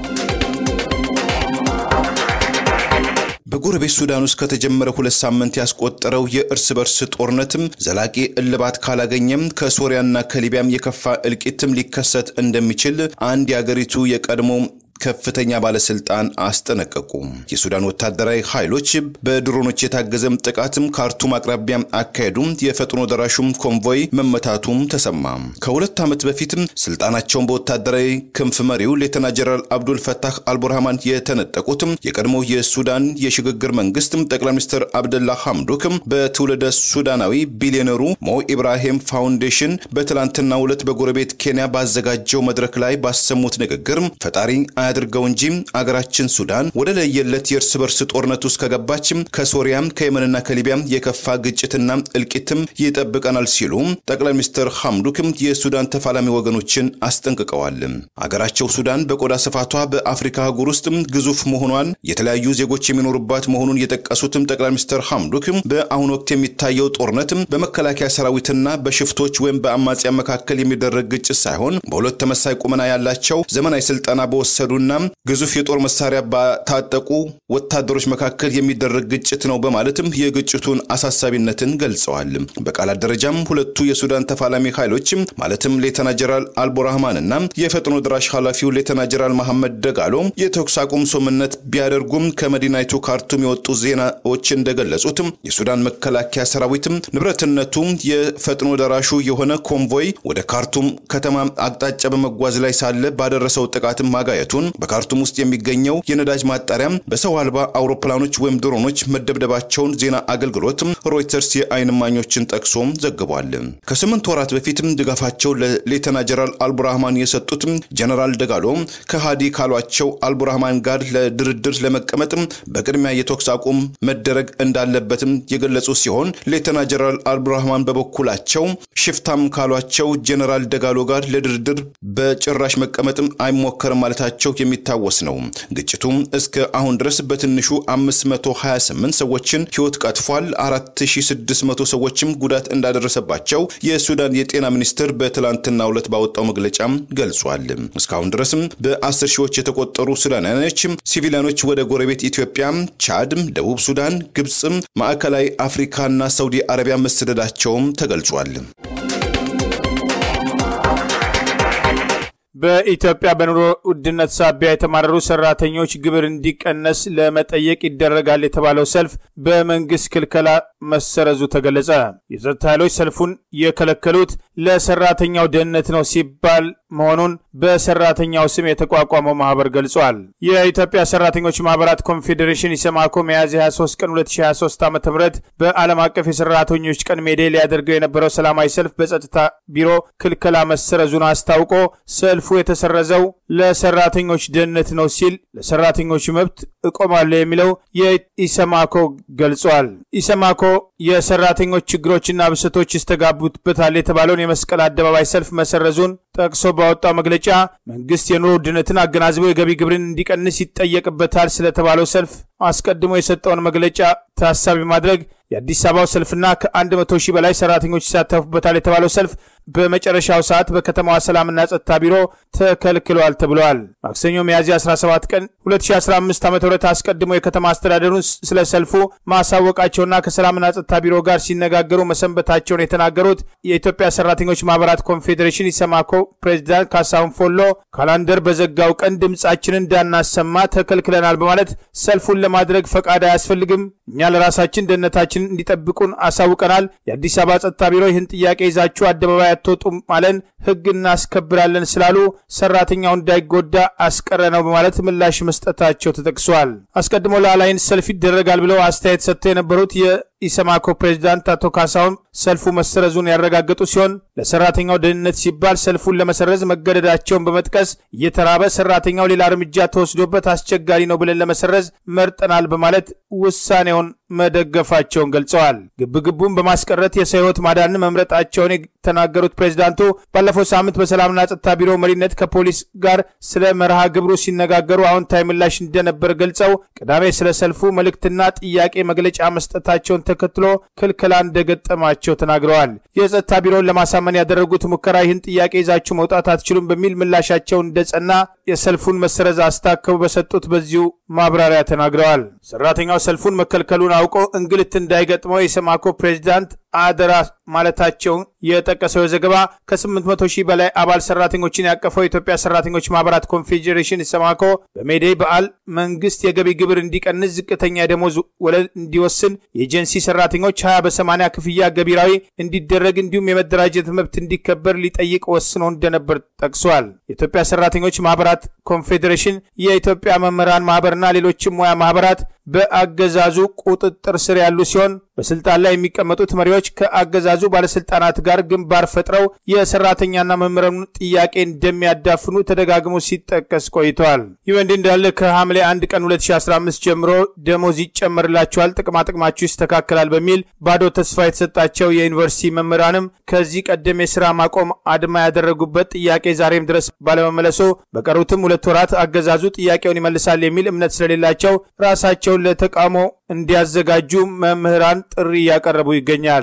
በጎረቤት ሱዳን ውስጥ ከተጀመረ ሁለት ሳምንት ያስቆጠረው የእርስ በርስ ጦርነትም ዘላቂ እልባት ካላገኘም ከሶሪያና ከሊቢያም የከፋ እልቂትም ሊከሰት እንደሚችል አንድ የአገሪቱ የቀድሞ ከፍተኛ ባለስልጣን አስጠነቀቁ። የሱዳን ወታደራዊ ኃይሎች በድሮኖች የታገዘም ጥቃትም ካርቱም አቅራቢያ አካሄዱም የፈጥኖ ደራሹም ኮንቮይ መመታቱም ተሰማ። ከሁለት ዓመት በፊትም ስልጣናቸውን በወታደራዊ ክንፍ መሪው ሌተና ጀነራል አብዱል ፈታህ አልቡርሃማን የተነጠቁትም የቀድሞ የሱዳን የሽግግር መንግስትም ጠቅላይ ሚኒስትር አብደላ ሐምዶክም በትውልደ ሱዳናዊ ቢሊዮነሩ ሞ ኢብራሂም ፋውንዴሽን በትላንትናው ዕለት በጎረቤት ኬንያ ባዘጋጀው መድረክ ላይ ባሰሙት ንግግር ፈጣሪ አያድርገው እንጂ አገራችን ሱዳን ወደ ለየለት የእርስ በርስ ጦርነት ውስጥ ከገባችም ከሶሪያም ከየመንና ከሊቢያም የከፋ ግጭትና እልቂትም ይጠብቀናል ሲሉ ጠቅላይ ሚኒስትር ሐምዱክም የሱዳን ተፋላሚ ወገኖችን አስጠንቅቀዋል። አገራቸው ሱዳን በቆዳ ስፋቷ በአፍሪካ አህጉር ውስጥ ግዙፍ መሆኗን የተለያዩ ዜጎች የሚኖሩባት መሆኑን የጠቀሱትም ጠቅላይ ሚኒስትር ሐምዱክም በአሁኑ ወቅት የሚታየው ጦርነትም በመከላከያ ሰራዊትና በሽፍቶች ወይም በአማጽያን መካከል የሚደረግ ግጭት ሳይሆን በሁለት ተመሳይ ቁመና ያላቸው ዘመናዊ ስልጠና በወሰዱ ና ግዙፍ የጦር መሳሪያ ባታጠቁ ወታደሮች መካከል የሚደረግ ግጭት ነው በማለትም የግጭቱን አሳሳቢነትን ገልጸዋል። በቃላት ደረጃም ሁለቱ የሱዳን ተፋላሚ ኃይሎችም ማለትም ሌተና ጀነራል አልቡርሃማን እና የፈጥኖ ድራሽ ኃላፊው ሌተና ጀነራል መሐመድ ደጋሎ የተኩስ አቁም ስምምነት ቢያደርጉም ከመዲናይቱ ካርቱም የወጡ ዜናዎች እንደገለጹትም የሱዳን መከላከያ ሰራዊትም ንብረትነቱ የፈጥኖ ደራሹ የሆነ ኮንቮይ ወደ ካርቱም ከተማ አቅጣጫ በመጓዝ ላይ ሳለ ባደረሰው ጥቃትም ማጋየቱን በካርቱም ውስጥ የሚገኘው የነዳጅ ማጣሪያም በሰው አልባ አውሮፕላኖች ወይም ድሮኖች መደብደባቸውን ዜና አገልግሎት ሮይተርስ የአይን እማኞችን ጠቅሶም ዘግቧል። ከስምንት ወራት በፊትም ድጋፋቸው ለሌተና ጀነራል አልቡርሃማን የሰጡትም ጀነራል ደጋሎ ከሃዲ ካሏቸው አልቡርሃማን ጋር ለድርድር ለመቀመጥም በቅድሚያ የተኩስ አቁም መደረግ እንዳለበትም የገለጹ ሲሆን ሌተና ጀነራል አልቡርሃማን በበኩላቸው ሽፍታም ካሏቸው ጀነራል ደጋሎ ጋር ለድርድር በጭራሽ መቀመጥም አይሞከርም ማለታቸው የሚታወስ ነው። ግጭቱም እስከ አሁን ድረስ በትንሹ 528 ሰዎችን ሕይወት ቀጥፏል። 4600 ሰዎችም ጉዳት እንዳደረሰባቸው የሱዳን የጤና ሚኒስቴር በትላንትናው ዕለት ባወጣው መግለጫም ገልጿል። እስካሁን ድረስም በ10 ሺዎች የተቆጠሩ ሱዳናውያኖች ሲቪሊያኖች ወደ ጎረቤት ኢትዮጵያ፣ ቻድ፣ ደቡብ ሱዳን፣ ግብፅም፣ ማዕከላዊ አፍሪካና ሳውዲ አረቢያ መሰደዳቸውም ተገልጿል።
በኢትዮጵያ በኑሮ ውድነት ሳቢያ የተማረሩ ሰራተኞች ግብር እንዲቀነስ ለመጠየቅ ይደረጋል የተባለው ሰልፍ በመንግስት ክልከላ መሰረዙ ተገለጸ። የጸጥታ ኃይሎች ሰልፉን የከለከሉት ለሰራተኛው ደህንነት ነው ሲባል መሆኑን በሰራተኛው ስም የተቋቋመው ማህበር ገልጿል። የኢትዮጵያ ሰራተኞች ማህበራት ኮንፌዴሬሽን ኢሰማኮ ሚያዝያ 23 ቀን 2023 ዓ ም በዓለም አቀፍ የሰራተኞች ቀን ሜዴ ሊያደርገው የነበረው ሰላማዊ ሰልፍ በጸጥታ ቢሮ ክልከላ መሰረዙን አስታውቆ ሰልፉ የተሰረዘው ለሰራተኞች ደህንነት ነው ሲል ለሰራተኞች መብት እቆማለሁ የሚለው የኢሰማኮ ገልጿል። ኢሰማኮ የሰራተኞች ችግሮችና ብሶቶች ይስተጋቡበታል የተባለውን የመስቀል አደባባይ ሰልፍ መሰረዙን ጠቅሶ ባወጣው መግለጫ መንግስት የኑሮ ውድነትን አገናዝቦ የገቢ ግብርን እንዲቀንስ ይጠየቅበታል ስለተባለው ሰልፍ አስቀድሞ የሰጠውን መግለጫ ታሳቢ ማድረግ የአዲስ አበባው ሰልፍና ከአንድ መቶ ሺህ በላይ ሰራተኞች ይሳተፉበታል የተባለው ሰልፍ በመጨረሻው ሰዓት በከተማዋ ሰላምና ጸጥታ ቢሮ ተከልክሏል ተብለዋል። ማክሰኞ ሚያዝያ 17 ቀን 2015 ዓ ም አስቀድሞ የከተማ አስተዳደሩን ስለ ሰልፉ ማሳወቃቸውና ከሰላምና ጸጥታ ቢሮ ጋር ሲነጋገሩ መሰንበታቸውን የተናገሩት የኢትዮጵያ ሰራተኞች ማህበራት ኮንፌዴሬሽን ኢሰማኮ ፕሬዚዳንት ካሳሁን ፎሎ ካላንደር በዘጋው ቀን ድምፃችንን እንዳናሰማ ተከልክለናል በማለት ሰልፉን ለማድረግ ፈቃድ አያስፈልግም፣ እኛ ለራሳችን ደህንነታችን እንዲጠብቁን አሳውቀናል። የአዲስ አበባ ጸጥታ ቢሮ ይህን ጥያቄ ይዛችሁ አደባባይ አትወጡም ማለን ህግ እናስከብራለን ስላሉ ሰራተኛው እንዳይጎዳ አስቀረ ነው በማለት ምላሽ መስጠታቸው ተጠቅሷል። አስቀድሞ ለአላይን ሰልፍ ይደረጋል ብለው አስተያየት ሰጥተው የነበሩት የኢሰማኮ ፕሬዚዳንት አቶ ካሳሁን ሰልፉ መሰረዙን ያረጋገጡ ሲሆን ለሰራተኛው ደህንነት ሲባል ሰልፉን ለመሰረዝ መገደዳቸውን በመጥቀስ እየተራበ ሰራተኛው ሌላ እርምጃ ተወስዶበት አስቸጋሪ ነው ብለን ለመሰረዝ መርጠናል በማለት ውሳኔውን መደገፋቸውን ገልጸዋል። ግብግቡን በማስቀረት የሰው ህይወት ማዳን መምረጣቸውን የተናገሩት ፕሬዚዳንቱ ባለፈው ሳምንት በሰላምና ጸጥታ ቢሮ መሪነት ከፖሊስ ጋር ስለ መርሃ ግብሩ ሲነጋገሩ አዎንታዊ ምላሽ እንደነበር ገልጸው ቅዳሜ ስለ ሰልፉ መልእክትና ጥያቄ መግለጫ መስጠታቸውን ተከትሎ ክልከላ እንደገጠማቸው ተናግረዋል። የጸጥታ ቢሮውን ለማሳመን ያደረጉት ሙከራ ይህን ጥያቄ ይዛችሁ መውጣት አትችሉም በሚል ምላሻቸው እንደጸና የሰልፉን መሰረዝ አስታከቡ በሰጡት በዚሁ ማብራሪያ ተናግረዋል። ሰራተኛው ሰልፉን መከልከሉን አውቆ እንግልት እንዳይገጥመው የሰማኮ ፕሬዚዳንት አደራ ማለታቸውን የጠቀሰው ዘገባ ከ800 ሺህ በላይ አባል ሰራተኞችን ያቀፈው የኢትዮጵያ ሰራተኞች ማህበራት ኮንፌዴሬሽን ሰማኮ በሜዴይ በዓል መንግስት የገቢ ግብር እንዲቀንስ፣ ዝቅተኛ የደሞዝ ወለል እንዲወስን፣ የኤጀንሲ ሰራተኞች 20 በ80 ክፍያ ገቢራዊ እንዲደረግ እንዲሁም የመደራጀት መብት እንዲከበር ሊጠይቅ ወስኖ እንደነበር ጠቅሷል። የኢትዮጵያ ሰራተኞች ማህበራት ኮንፌዴሬሽን የኢትዮጵያ መምህራን ማህበርና ሌሎችም ሙያ ማህበራት በአገዛዙ ቁጥጥር ስር ያሉ ሲሆን በስልጣን ላይ የሚቀመጡት መሪዎች ከአገዛዙ ባለስልጣናት ጋር ግንባር ፈጥረው የሰራተኛና መምህራኑን ጥያቄ እንደሚያዳፍኑ ተደጋግሞ ሲጠቀስ ቆይተዋል። ይህ እንዲህ እንዳለ ከሐምሌ 1 ቀን 2015 ጀምሮ ደሞዝ ይጨመርላቸዋል፣ ጥቅማጥቅማችሁ ይስተካከላል በሚል ባዶ ተስፋ የተሰጣቸው የዩኒቨርሲቲ መምህራንም ከዚህ ቀደም የስራ ማቆም አድማ ያደረጉበት ጥያቄ ዛሬም ድረስ ባለመመለሱ በቀሩትም ሁለት ወራት አገዛዙ ጥያቄውን ይመልሳል የሚል እምነት ስለሌላቸው ራሳቸውን ለተቃውሞ እንዲያዘጋጁ መምህራን ጥሪ እያቀረቡ ይገኛል።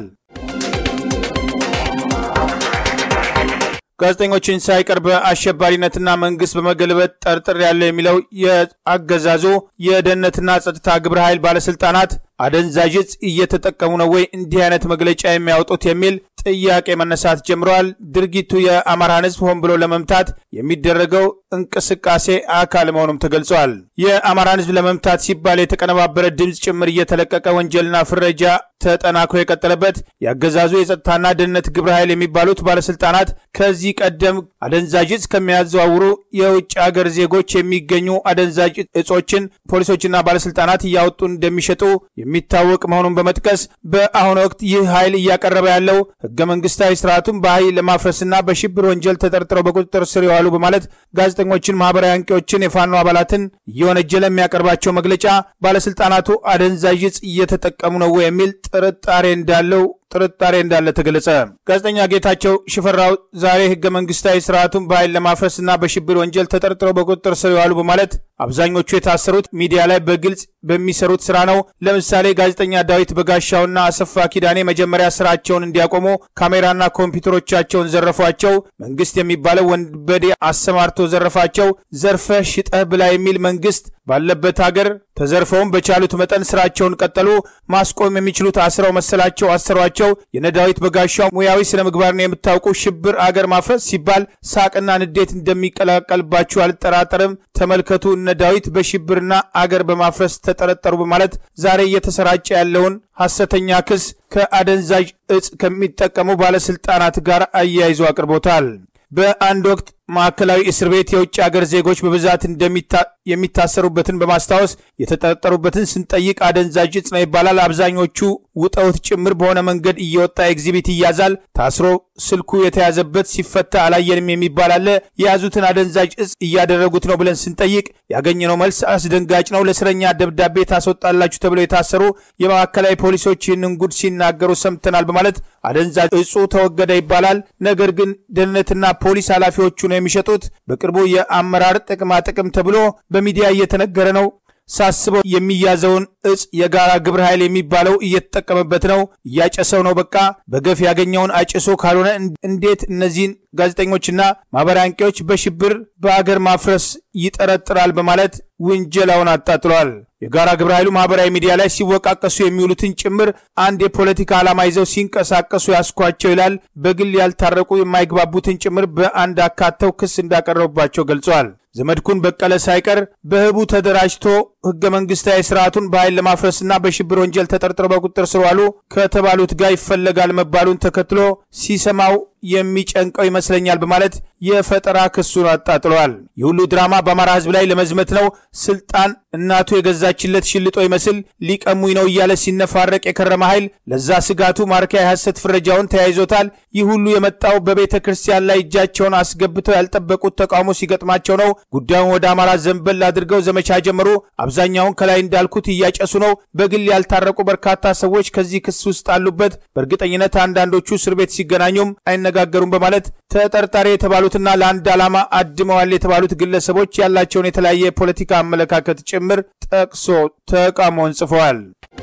ጋዜጠኞችን ሳይቀር በአሸባሪነትና መንግስት በመገልበጥ ጠርጥር ያለው የሚለው የአገዛዙ የደህንነትና ጸጥታ ግብረ ኃይል ባለስልጣናት አደንዛዥ ዕፅ እየተጠቀሙ ነው ወይ እንዲህ አይነት መግለጫ የሚያወጡት የሚል ጥያቄ መነሳት ጀምረዋል። ድርጊቱ የአማራን ሕዝብ ሆን ብሎ ለመምታት የሚደረገው እንቅስቃሴ አካል መሆኑም ተገልጿል። የአማራን ሕዝብ ለመምታት ሲባል የተቀነባበረ ድምፅ ጭምር እየተለቀቀ ወንጀልና ፍረጃ ተጠናክሮ የቀጠለበት የአገዛዙ የጸጥታና ደህንነት ግብረ ኃይል የሚባሉት ባለስልጣናት ከዚህ ቀደም አደንዛዥ ዕፅ ከሚያዘዋውሩ የውጭ ሀገር ዜጎች የሚገኙ አደንዛዥ እጾችን ፖሊሶችና ባለስልጣናት እያወጡ እንደሚሸጡ የሚታወቅ መሆኑን በመጥቀስ በአሁኑ ወቅት ይህ ኃይል እያቀረበ ያለው ህገ መንግስታዊ ስርዓቱን በኃይል ለማፍረስና በሽብር ወንጀል ተጠርጥረው በቁጥጥር ስር የዋሉ በማለት ጋዜጠኞችን፣ ማህበራዊ አንቂዎችን፣ የፋኖ አባላትን እየወነጀለ የሚያቀርባቸው መግለጫ ባለስልጣናቱ አደንዛዥ ዕፅ እየተጠቀሙ ነው የሚል ጥርጣሬ እንዳለው ጥርጣሬ እንዳለ ተገለጸ። ጋዜጠኛ ጌታቸው ሽፈራው ዛሬ ህገ መንግስታዊ ስርዓቱን በኃይል ለማፍረስና በሽብር ወንጀል ተጠርጥረው በቁጥጥር ስር የዋሉ በማለት አብዛኞቹ የታሰሩት ሚዲያ ላይ በግልጽ በሚሰሩት ስራ ነው። ለምሳሌ ጋዜጠኛ ዳዊት በጋሻውና አሰፋ ኪዳኔ መጀመሪያ ስራቸውን እንዲያቆሙ ካሜራና ኮምፒውተሮቻቸውን ዘረፏቸው። መንግስት የሚባለው ወንበዴ አሰማርቶ ዘረፋቸው። ዘርፈህ ሽጠህ ብላ የሚል መንግስት ባለበት ሀገር ተዘርፈውም በቻሉት መጠን ስራቸውን ቀጠሉ። ማስቆም የሚችሉት አስረው መሰላቸው አሰሯቸው። የነዳዊት በጋሻው ሙያዊ ስነ ምግባርን የምታውቁ ሽብር አገር ማፍረስ ሲባል ሳቅና ንዴት እንደሚቀላቀልባችሁ አልጠራጠርም። ተመልከቱ፣ እነ ዳዊት በሽብርና አገር በማፍረስ ተጠረጠሩ በማለት ዛሬ እየተሰራጨ ያለውን ሐሰተኛ ክስ ከአደንዛዥ እጽ ከሚጠቀሙ ባለስልጣናት ጋር አያይዞ አቅርቦታል። በአንድ ወቅት ማዕከላዊ እስር ቤት የውጭ አገር ዜጎች በብዛት የሚታሰሩበትን በማስታወስ የተጠረጠሩበትን ስንጠይቅ አደንዛዥ እጽ ነው ይባላል። አብዛኞቹ ውጠውት ጭምር በሆነ መንገድ እየወጣ ኤግዚቢት ይያዛል። ታስሮ ስልኩ የተያዘበት ሲፈታ አላየንም የሚባል አለ። የያዙትን አደንዛዥ እጽ እያደረጉት ነው ብለን ስንጠይቅ ያገኘነው መልስ አስደንጋጭ ነው። ለእስረኛ ደብዳቤ ታስወጣላችሁ ተብለው የታሰሩ የማዕከላዊ ፖሊሶች ይህንን ጉድ ሲናገሩ ሰምተናል በማለት አደንዛዥ እጹ ተወገደ ይባላል። ነገር ግን ደህንነትና ፖሊስ ኃላፊዎቹ ነው የሚሸጡት። በቅርቡ የአመራር ጥቅማ ጥቅም ተብሎ በሚዲያ እየተነገረ ነው። ሳስበው የሚያዘውን እጽ የጋራ ግብረ ኃይል የሚባለው እየተጠቀመበት ነው፣ እያጨሰው ነው። በቃ በገፍ ያገኘውን አጭሶ ካልሆነ እንዴት እነዚህን ጋዜጠኞችና ማህበራዊ አንቂዎች በሽብር በአገር ማፍረስ ይጠረጥራል በማለት ውንጀላውን አጣጥሏል። የጋራ ግብረ ኃይሉ ማህበራዊ ሚዲያ ላይ ሲወቃቀሱ የሚውሉትን ጭምር አንድ የፖለቲካ ዓላማ ይዘው ሲንቀሳቀሱ ያስኳቸው ይላል። በግል ያልታረቁ የማይግባቡትን ጭምር በአንድ አካተው ክስ እንዳቀረቡባቸው ገልጸዋል። ዘመድኩን በቀለ ሳይቀር በህቡ ተደራጅቶ ህገ መንግስታዊ ስርዓቱን በኃይል ለማፍረስና በሽብር ወንጀል ተጠርጥረው በቁጥጥር ስር ዋሉ ከተባሉት ጋር ይፈለጋል መባሉን ተከትሎ ሲሰማው የሚጨንቀው ይመስለኛል በማለት የፈጠራ ክሱን አጣጥለዋል። የሁሉ ድራማ በአማራ ህዝብ ላይ ለመዝመት ነው። ስልጣን እናቱ የገዛችለት ሽልጦ ይመስል ሊቀሙኝ ነው እያለ ሲነፋረቅ የከረመ ኃይል ለዛ ስጋቱ ማርኪያ የሐሰት ፍረጃውን ተያይዞታል። ይህ ሁሉ የመጣው በቤተ ክርስቲያን ላይ እጃቸውን አስገብተው ያልጠበቁት ተቃውሞ ሲገጥማቸው ነው። ጉዳዩን ወደ አማራ ዘንበል አድርገው ዘመቻ ጀመሩ። አብዛኛውን ከላይ እንዳልኩት እያጨሱ ነው። በግል ያልታረቁ በርካታ ሰዎች ከዚህ ክስ ውስጥ አሉበት። በእርግጠኝነት አንዳንዶቹ እስር ቤት ሲገናኙም አይነጋገሩም በማለት ተጠርጣሪ የተባሉትና ለአንድ ዓላማ አድመዋል የተባሉት ግለሰቦች ያላቸውን የተለያየ የፖለቲካ አመለካከት ጭምር ጠቅሶ ተቃውሞውን ጽፈዋል።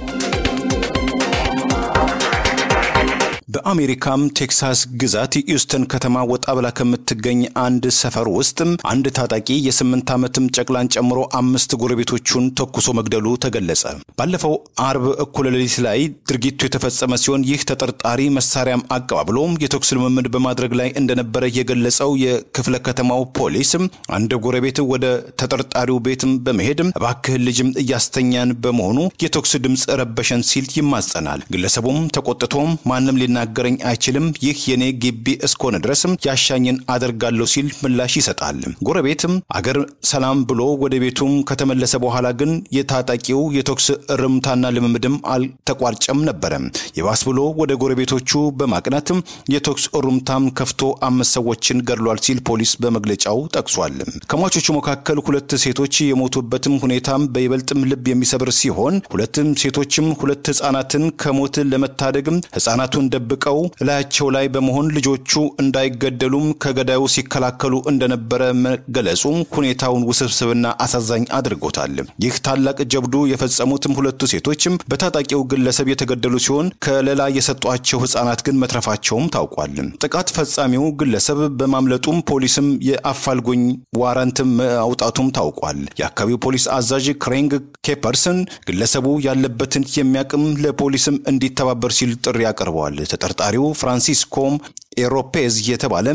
በአሜሪካም ቴክሳስ ግዛት የኢውስተን ከተማ ወጣ ብላ ከምትገኝ አንድ ሰፈር ውስጥ አንድ ታጣቂ የስምንት ዓመትም ጨቅላን ጨምሮ አምስት ጎረቤቶቹን ተኩሶ መግደሉ ተገለጸ። ባለፈው አርብ እኩለ ሌሊት ላይ ድርጊቱ የተፈጸመ ሲሆን ይህ ተጠርጣሪ መሳሪያም አቀባብሎ የተኩስ ልምምድ በማድረግ ላይ እንደነበረ የገለጸው የክፍለ ከተማው ፖሊስ አንድ ጎረቤት ወደ ተጠርጣሪው ቤትም በመሄድ እባክህን ልጅም እያስተኛን በመሆኑ የተኩስ ድምፅ ረበሸን ሲል ይማጸናል። ግለሰቡም ተቆጥቶም ማንም ሊናገረኝ አይችልም፣ ይህ የኔ ግቢ እስከሆነ ድረስም ያሻኝን አደርጋለሁ ሲል ምላሽ ይሰጣል። ጎረቤትም አገር ሰላም ብሎ ወደ ቤቱም ከተመለሰ በኋላ ግን የታጣቂው የተኩስ እርምታና ልምምድም አልተቋርጨም ነበረ። የባስ ብሎ ወደ ጎረቤቶቹ በማቅናት የተኩስ እሩምታም ከፍቶ አምስት ሰዎችን ገድሏል ሲል ፖሊስ በመግለጫው ጠቅሷል። ከሟቾቹ መካከል ሁለት ሴቶች የሞቱበትም ሁኔታም በይበልጥም ልብ የሚሰብር ሲሆን ሁለትም ሴቶችም ሁለት ህጻናትን ከሞት ለመታደግም ህጻናቱን ደብቀው እላያቸው ላይ በመሆን ልጆቹ እንዳይገደሉም ከገዳዩ ሲከላከሉ እንደነበረ መገለጹ ሁኔታውን ውስብስብና አሳዛኝ አድርጎታል። ይህ ታላቅ ጀብዱ የፈጸሙትም ሁለቱ ሴቶችም በታጣቂው ግለሰብ የተገደሉ ሲሆን ከለላ የሰጧቸው ህጻናት ግን መትረፋቸውም ታውቋል። ጥቃት ፈጻሚው ግለሰብ በማምለጡም ፖሊስም የአፋልጉኝ ዋረንትም ማውጣቱም ታውቋል። የአካባቢው ፖሊስ አዛዥ ክሬንግ ኬፐርስን ግለሰቡ ያለበትን የሚያቅም ለፖሊስም እንዲተባበር ሲል ጥሪ አቅርበዋል። ተጠርጣሪው ፍራንሲስኮም ኤሮፔዝ የተባለ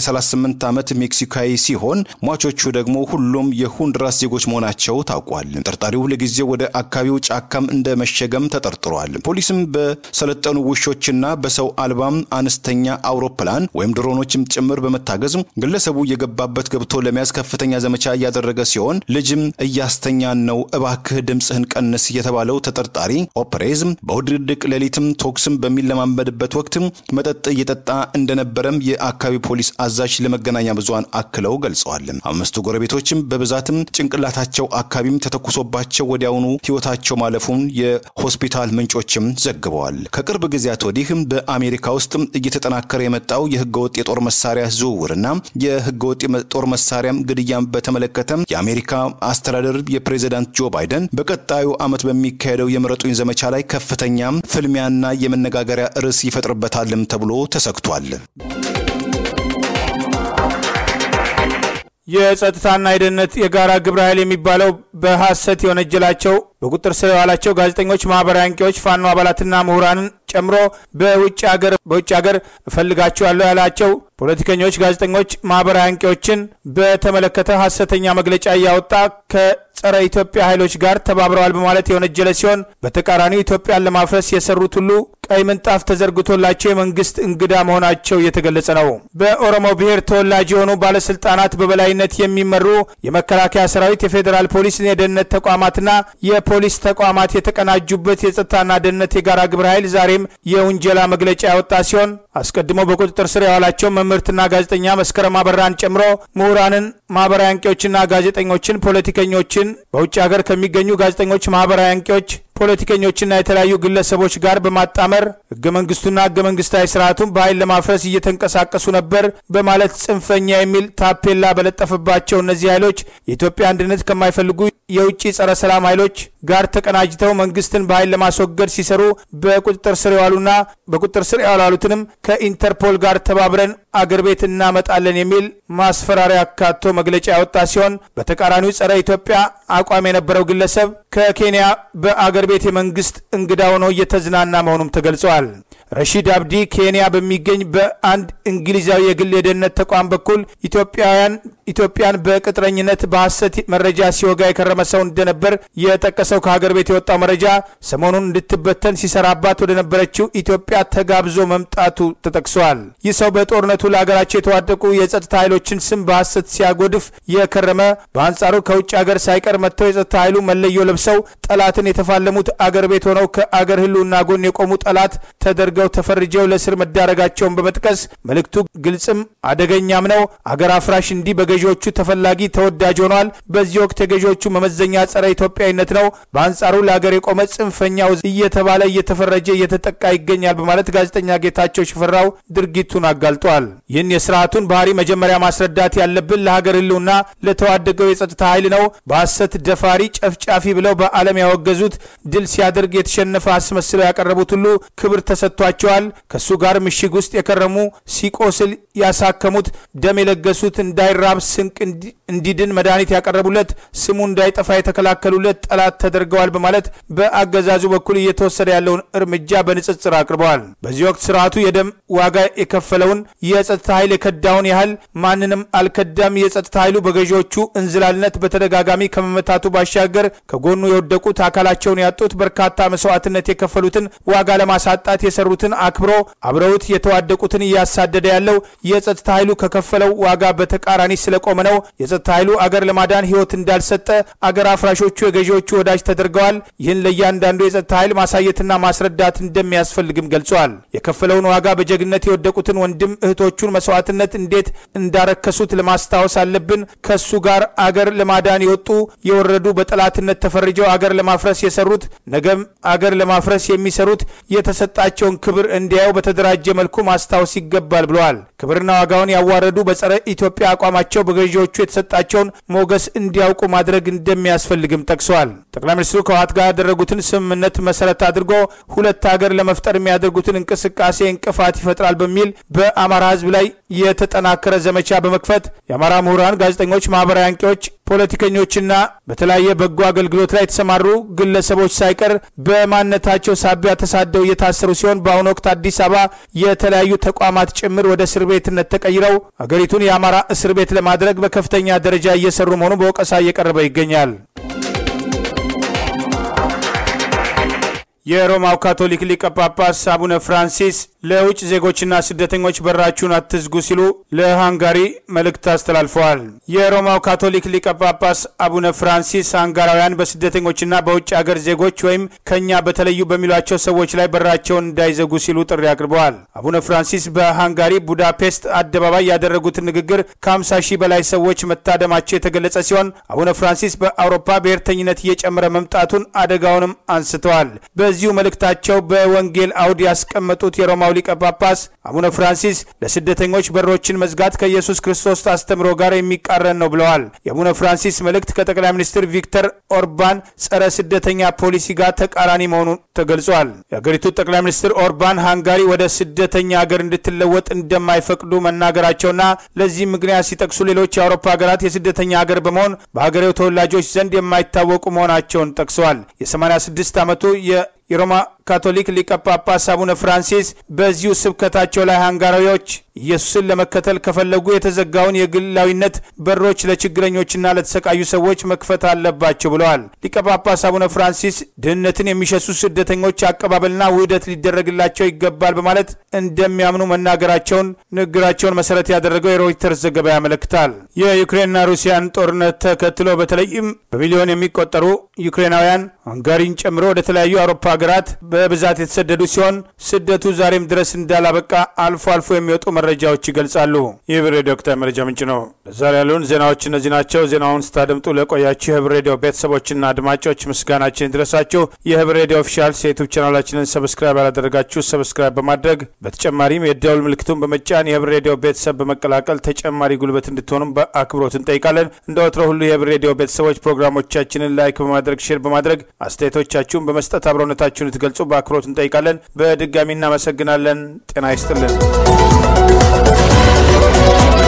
የ38 ዓመት ሜክሲካዊ ሲሆን ሟቾቹ ደግሞ ሁሉም የሆንዱራስ ዜጎች መሆናቸው ታውቋል። ተጠርጣሪው ለጊዜው ወደ አካባቢው ጫካም እንደ መሸገም ተጠርጥሯል። ፖሊስም በሰለጠኑ ውሾችና በሰው አልባም አነስተኛ አውሮፕላን ወይም ድሮኖችም ጭምር በመታገዝ ግለሰቡ የገባበት ገብቶ ለመያዝ ከፍተኛ ዘመቻ እያደረገ ሲሆን ልጅም እያስተኛን ነው፣ እባክህ ድምፅህን ቀንስ የተባለው ተጠርጣሪ ኦፕሬዝ በውድድቅ ሌሊትም ቶክስም በሚለማመድበት ወቅት መጠጥ እየጠጣ እንደነበረም የአካባቢ ፖሊስ አዛዥ ለመገናኛ ብዙሃን አክለው ገልጸዋል። አምስቱ ጎረቤቶችም በብዛትም ጭንቅላታቸው አካባቢም ተተኩሶባቸው ወዲያውኑ ሕይወታቸው ማለፉን የሆስፒታል ምንጮችም ዘግበዋል። ከቅርብ ጊዜያት ወዲህም በአሜሪካ ውስጥ እየተጠናከረ የመጣው የህገወጥ የጦር መሳሪያ ዝውውርና የህገወጥ የጦር መሳሪያም ግድያም በተመለከተ የአሜሪካ አስተዳደር የፕሬዚዳንት ጆ ባይደን በቀጣዩ ዓመት በሚካሄደው የምረጡኝ ዘመቻ ላይ ከፍተኛ ፍልሚያና የመነጋገሪያ ርዕስ ይፈጥርበታልም ተብሎ ተሰግቷል።
የጸጥታና የደህንነት የጋራ ግብረ ኃይል የሚባለው በሐሰት የወነጀላቸው በቁጥጥር ስር የዋላቸው ጋዜጠኞች፣ ማህበራዊ አንቂዎች፣ ፋኖ አባላትና ምሁራንን ጨምሮ በውጭ ሀገር በውጭ ሀገር እፈልጋቸዋለሁ ያላቸው ፖለቲከኞች፣ ጋዜጠኞች፣ ማህበራዊ አንቂዎችን በተመለከተ ሐሰተኛ መግለጫ እያወጣ ከጸረ ኢትዮጵያ ኃይሎች ጋር ተባብረዋል በማለት የወነጀለ ሲሆን በተቃራኒው ኢትዮጵያን ለማፍረስ የሰሩት ሁሉ ቀይ ምንጣፍ ተዘርግቶላቸው የመንግስት እንግዳ መሆናቸው እየተገለጸ ነው። በኦሮሞ ብሔር ተወላጅ የሆኑ ባለስልጣናት በበላይነት የሚመሩ የመከላከያ ሰራዊት፣ የፌዴራል ፖሊስ፣ የደህንነት ተቋማትና የፖሊስ ተቋማት የተቀናጁበት የጸጥታና ደህንነት የጋራ ግብረ ኃይል ዛሬም የውንጀላ መግለጫ ያወጣ ሲሆን አስቀድሞ በቁጥጥር ስር የዋላቸው መምህርትና ጋዜጠኛ መስከረም አበራን ጨምሮ ምሁራንን ማህበራዊ አንቂዎችና ጋዜጠኞችን፣ ፖለቲከኞችን በውጭ ሀገር ከሚገኙ ጋዜጠኞች፣ ማህበራዊ አንቂዎች ፖለቲከኞችና የተለያዩ ግለሰቦች ጋር በማጣመር ህገ መንግስቱና ህገ መንግስታዊ ስርዓቱን በኃይል ለማፍረስ እየተንቀሳቀሱ ነበር በማለት ጽንፈኛ የሚል ታፔላ በለጠፈባቸው እነዚህ ኃይሎች የኢትዮጵያ አንድነት ከማይፈልጉ የውጭ ጸረ ሰላም ኃይሎች ጋር ተቀናጅተው መንግስትን በኃይል ለማስወገድ ሲሰሩ በቁጥጥር ስር የዋሉና በቁጥጥር ስር ያዋሉትንም ከኢንተርፖል ጋር ተባብረን አገር ቤት እናመጣለን የሚል ማስፈራሪያ አካቶ መግለጫ ያወጣ ሲሆን በተቃራኒው ጸረ ኢትዮጵያ አቋም የነበረው ግለሰብ ከኬንያ በአገር ቤት የመንግስት እንግዳ ሆኖ እየተዝናና መሆኑም ተገልጸዋል። ረሺድ አብዲ ኬንያ በሚገኝ በአንድ እንግሊዛዊ የግል የደህንነት ተቋም በኩል ኢትዮጵያውያን ኢትዮጵያን በቅጥረኝነት በሐሰት መረጃ ሲወጋ የከረመ ሰው እንደነበር የጠቀሰው ከሀገር ቤት የወጣው መረጃ ሰሞኑን እንድትበተን ሲሰራባት ወደ ነበረችው ኢትዮጵያ ተጋብዞ መምጣቱ ተጠቅሷል። ይህ ሰው በጦርነቱ ለሀገራቸው የተዋደቁ የጸጥታ ኃይሎችን ስም በሐሰት ሲያጎድፍ የከረመ በአንጻሩ ከውጭ ሀገር ሳይቀር መጥተው የጸጥታ ኃይሉ መለዮ ለብሰው ጠላትን የተፋለሙት አገር ቤት ሆነው ከአገር ህልውና ጎን የቆሙ ጠላት ተደርገው ተፈርጀው ለስር መዳረጋቸውን በመጥቀስ መልእክቱ ግልጽም አደገኛም ነው። አገር አፍራሽ እንዲህ በገዢዎቹ ተፈላጊ ተወዳጅ ሆኗል። በዚህ ወቅት የገዢዎቹ መመዘኛ ጸረ ኢትዮጵያዊነት ነው። በአንጻሩ ለሀገር የቆመ ጽንፈኛው እየተባለ እየተፈረጀ እየተጠቃ ይገኛል በማለት ጋዜጠኛ ጌታቸው ሽፈራው ድርጊቱን አጋልጧል። ይህን የስርዓቱን ባህሪ መጀመሪያ ማስረዳት ያለብን ለሀገር ህልውና ለተዋደገው የጸጥታ ኃይል ነው። በሐሰት ደፋሪ፣ ጨፍጫፊ ብለው በዓለም ያወገዙት ድል ሲያደርግ የተሸነፈ አስመስለው ያቀረቡት ሁሉ ክብር ተሰጥቷቸዋል። ከእሱ ጋር ምሽግ ውስጥ የከረሙ ሲቆስል ያሳከሙት፣ ደም የለገሱት፣ እንዳይራብ ስንቅ እንዲድን መድኃኒት ያቀረቡለት፣ ስሙ እንዳይጠፋ የተከላከሉለት ጠላት ተደርገዋል በማለት በአገዛዙ በኩል እየተወሰደ ያለውን እርምጃ በንጽጽር አቅርበዋል። በዚህ ወቅት ስርዓቱ የደም ዋጋ የከፈለውን የጸጥታ ኃይል የከዳውን ያህል ማንንም አልከዳም። የጸጥታ ኃይሉ በገዢዎቹ እንዝላልነት በተደጋጋሚ ከመመታቱ ባሻገር ከጎኑ የወደቁት አካላቸውን ያጡት በርካታ መስዋዕትነት የከፈሉትን ዋጋ ለማሳጣት የሰሩትን አክብሮ አብረውት የተዋደቁትን እያሳደደ ያለው የጸጥታ ኃይሉ ከከፈለው ዋጋ በተቃራኒ ስለቆመ ነው። የጸጥታ ኃይሉ አገር ለማዳን ህይወት እንዳልሰጠ አገር አፍራሾቹ የገዢዎቹ ወዳጅ ተደርገዋል። ይህን ለእያንዳንዱ የጸጥታ ኃይል ማሳየትና ማስረዳት እንደሚያስፈልግም ገልጿል። የከፈለውን ዋጋ በጀግነት የወደቁትን ወንድም እህቶቹን መስዋዕትነት እንዴት እንዳረከሱት ለማስታወስ አለብን። ከሱ ጋር አገር ለማዳን የወጡ የወረዱ በጠላትነት ተፈርጀው አገር ለማፍረስ የሰሩት ነገም አገር ለማፍረስ የሚሰሩት የተሰጣቸውን ክብር እንዲያዩ በተደራጀ መልኩ ማስታወስ ይገባል ብለዋል። ክብርና ዋጋውን ያዋረዱ በጸረ ኢትዮጵያ አቋማቸው በገዢዎቹ የተሰጣቸውን ሞገስ እንዲያውቁ ማድረግ እንደሚያስፈልግም ጠቅሰዋል። ጠቅላይ ሚኒስትሩ ከህወሓት ጋር ያደረጉትን ስምምነት መሰረት አድርጎ ሁለት ሀገር ለመፍጠር የሚያደርጉትን እንቅስቃሴ እንቅፋት ይፈጥራል በሚል በአማራ ህዝብ ላይ የተጠናከረ ዘመቻ በመክፈት የአማራ ምሁራን፣ ጋዜጠኞች፣ ማህበራዊ አንቂዎች ፖለቲከኞችና በተለያየ በጎ አገልግሎት ላይ የተሰማሩ ግለሰቦች ሳይቀር በማንነታቸው ሳቢያ ተሳደው እየታሰሩ ሲሆን በአሁኑ ወቅት አዲስ አበባ የተለያዩ ተቋማት ጭምር ወደ እስር ቤትነት ተቀይረው አገሪቱን የአማራ እስር ቤት ለማድረግ በከፍተኛ ደረጃ እየሰሩ መሆኑ በወቀሳ እየቀረበ ይገኛል። የሮማው ካቶሊክ ሊቀ ጳጳስ አቡነ ፍራንሲስ ለውጭ ዜጎችና ስደተኞች በራችሁን አትዝጉ ሲሉ ለሃንጋሪ መልእክት አስተላልፈዋል። የሮማው ካቶሊክ ሊቀ ጳጳስ አቡነ ፍራንሲስ ሃንጋራውያን በስደተኞችና በውጭ አገር ዜጎች ወይም ከኛ በተለዩ በሚሏቸው ሰዎች ላይ በራቸውን እንዳይዘጉ ሲሉ ጥሪ አቅርበዋል። አቡነ ፍራንሲስ በሃንጋሪ ቡዳፔስት አደባባይ ያደረጉትን ንግግር ከ50 ሺህ በላይ ሰዎች መታደማቸው የተገለጸ ሲሆን አቡነ ፍራንሲስ በአውሮፓ ብሔርተኝነት እየጨመረ መምጣቱን አደጋውንም አንስተዋል። በዚሁ መልእክታቸው በወንጌል አውድ ያስቀመጡት የሮማው ሊቀ ጳጳስ አቡነ ፍራንሲስ ለስደተኞች በሮችን መዝጋት ከኢየሱስ ክርስቶስ አስተምሮ ጋር የሚቃረን ነው ብለዋል። የአቡነ ፍራንሲስ መልእክት ከጠቅላይ ሚኒስትር ቪክተር ኦርባን ጸረ ስደተኛ ፖሊሲ ጋር ተቃራኒ መሆኑ ተገልጿል። የሀገሪቱ ጠቅላይ ሚኒስትር ኦርባን ሃንጋሪ ወደ ስደተኛ ሀገር እንድትለወጥ እንደማይፈቅዱ መናገራቸውና ለዚህም ምክንያት ሲጠቅሱ ሌሎች የአውሮፓ ሀገራት የስደተኛ ሀገር በመሆን በሀገሬው ተወላጆች ዘንድ የማይታወቁ መሆናቸውን ጠቅሰዋል። የ86 ዓመቱ የሮማ ካቶሊክ ሊቀ ጳጳስ አቡነ ፍራንሲስ በዚሁ ስብከታቸው ላይ ሃንጋሪዎች ኢየሱስን ለመከተል ከፈለጉ የተዘጋውን የግላዊነት በሮች ለችግረኞችና ለተሰቃዩ ሰዎች መክፈት አለባቸው ብለዋል። ሊቀ ጳጳስ አቡነ ፍራንሲስ ድህነትን የሚሸሱ ስደተኞች አቀባበልና ውህደት ሊደረግላቸው ይገባል በማለት እንደሚያምኑ መናገራቸውን ንግግራቸውን መሰረት ያደረገው የሮይተርስ ዘገባ ያመለክታል። የዩክሬንና ሩሲያን ጦርነት ተከትሎ በተለይም በሚሊዮን የሚቆጠሩ ዩክሬናውያን ሃንጋሪን ጨምሮ ወደ ተለያዩ አውሮፓ ሀገራት በብዛት የተሰደዱ ሲሆን ስደቱ ዛሬም ድረስ እንዳላበቃ አልፎ አልፎ የሚወጡ መረጃዎች ይገልጻሉ። ይህ ብር ሬዲዮ ወቅታዊ መረጃ ምንጭ ነው። ለዛሬ ያሉን ዜናዎች እነዚህ ናቸው። ዜናውን ስታደምጡ ለቆያችሁ የህብር ሬዲዮ ቤተሰቦችና አድማጮች ምስጋናችን ይድረሳችሁ። የህብር ሬዲዮ ኦፊሻል የዩቱብ ቻናላችንን ሰብስክራይብ ያላደረጋችሁ ሰብስክራይብ በማድረግ በተጨማሪም የደውል ምልክቱን በመጫን የህብር ሬዲዮ ቤተሰብ በመቀላቀል ተጨማሪ ጉልበት እንድትሆኑም በአክብሮት እንጠይቃለን። እንደ ወትሮ ሁሉ የህብር ሬዲዮ ቤተሰቦች ፕሮግራሞቻችንን ላይክ በማድረግ ሼር በማድረግ አስተያየቶቻችሁን በመስጠት አብሮነታችሁን ልትገልጹ በአክብሮት እንጠይቃለን። በድጋሚ እናመሰግናለን። ጤና ይስጥልን።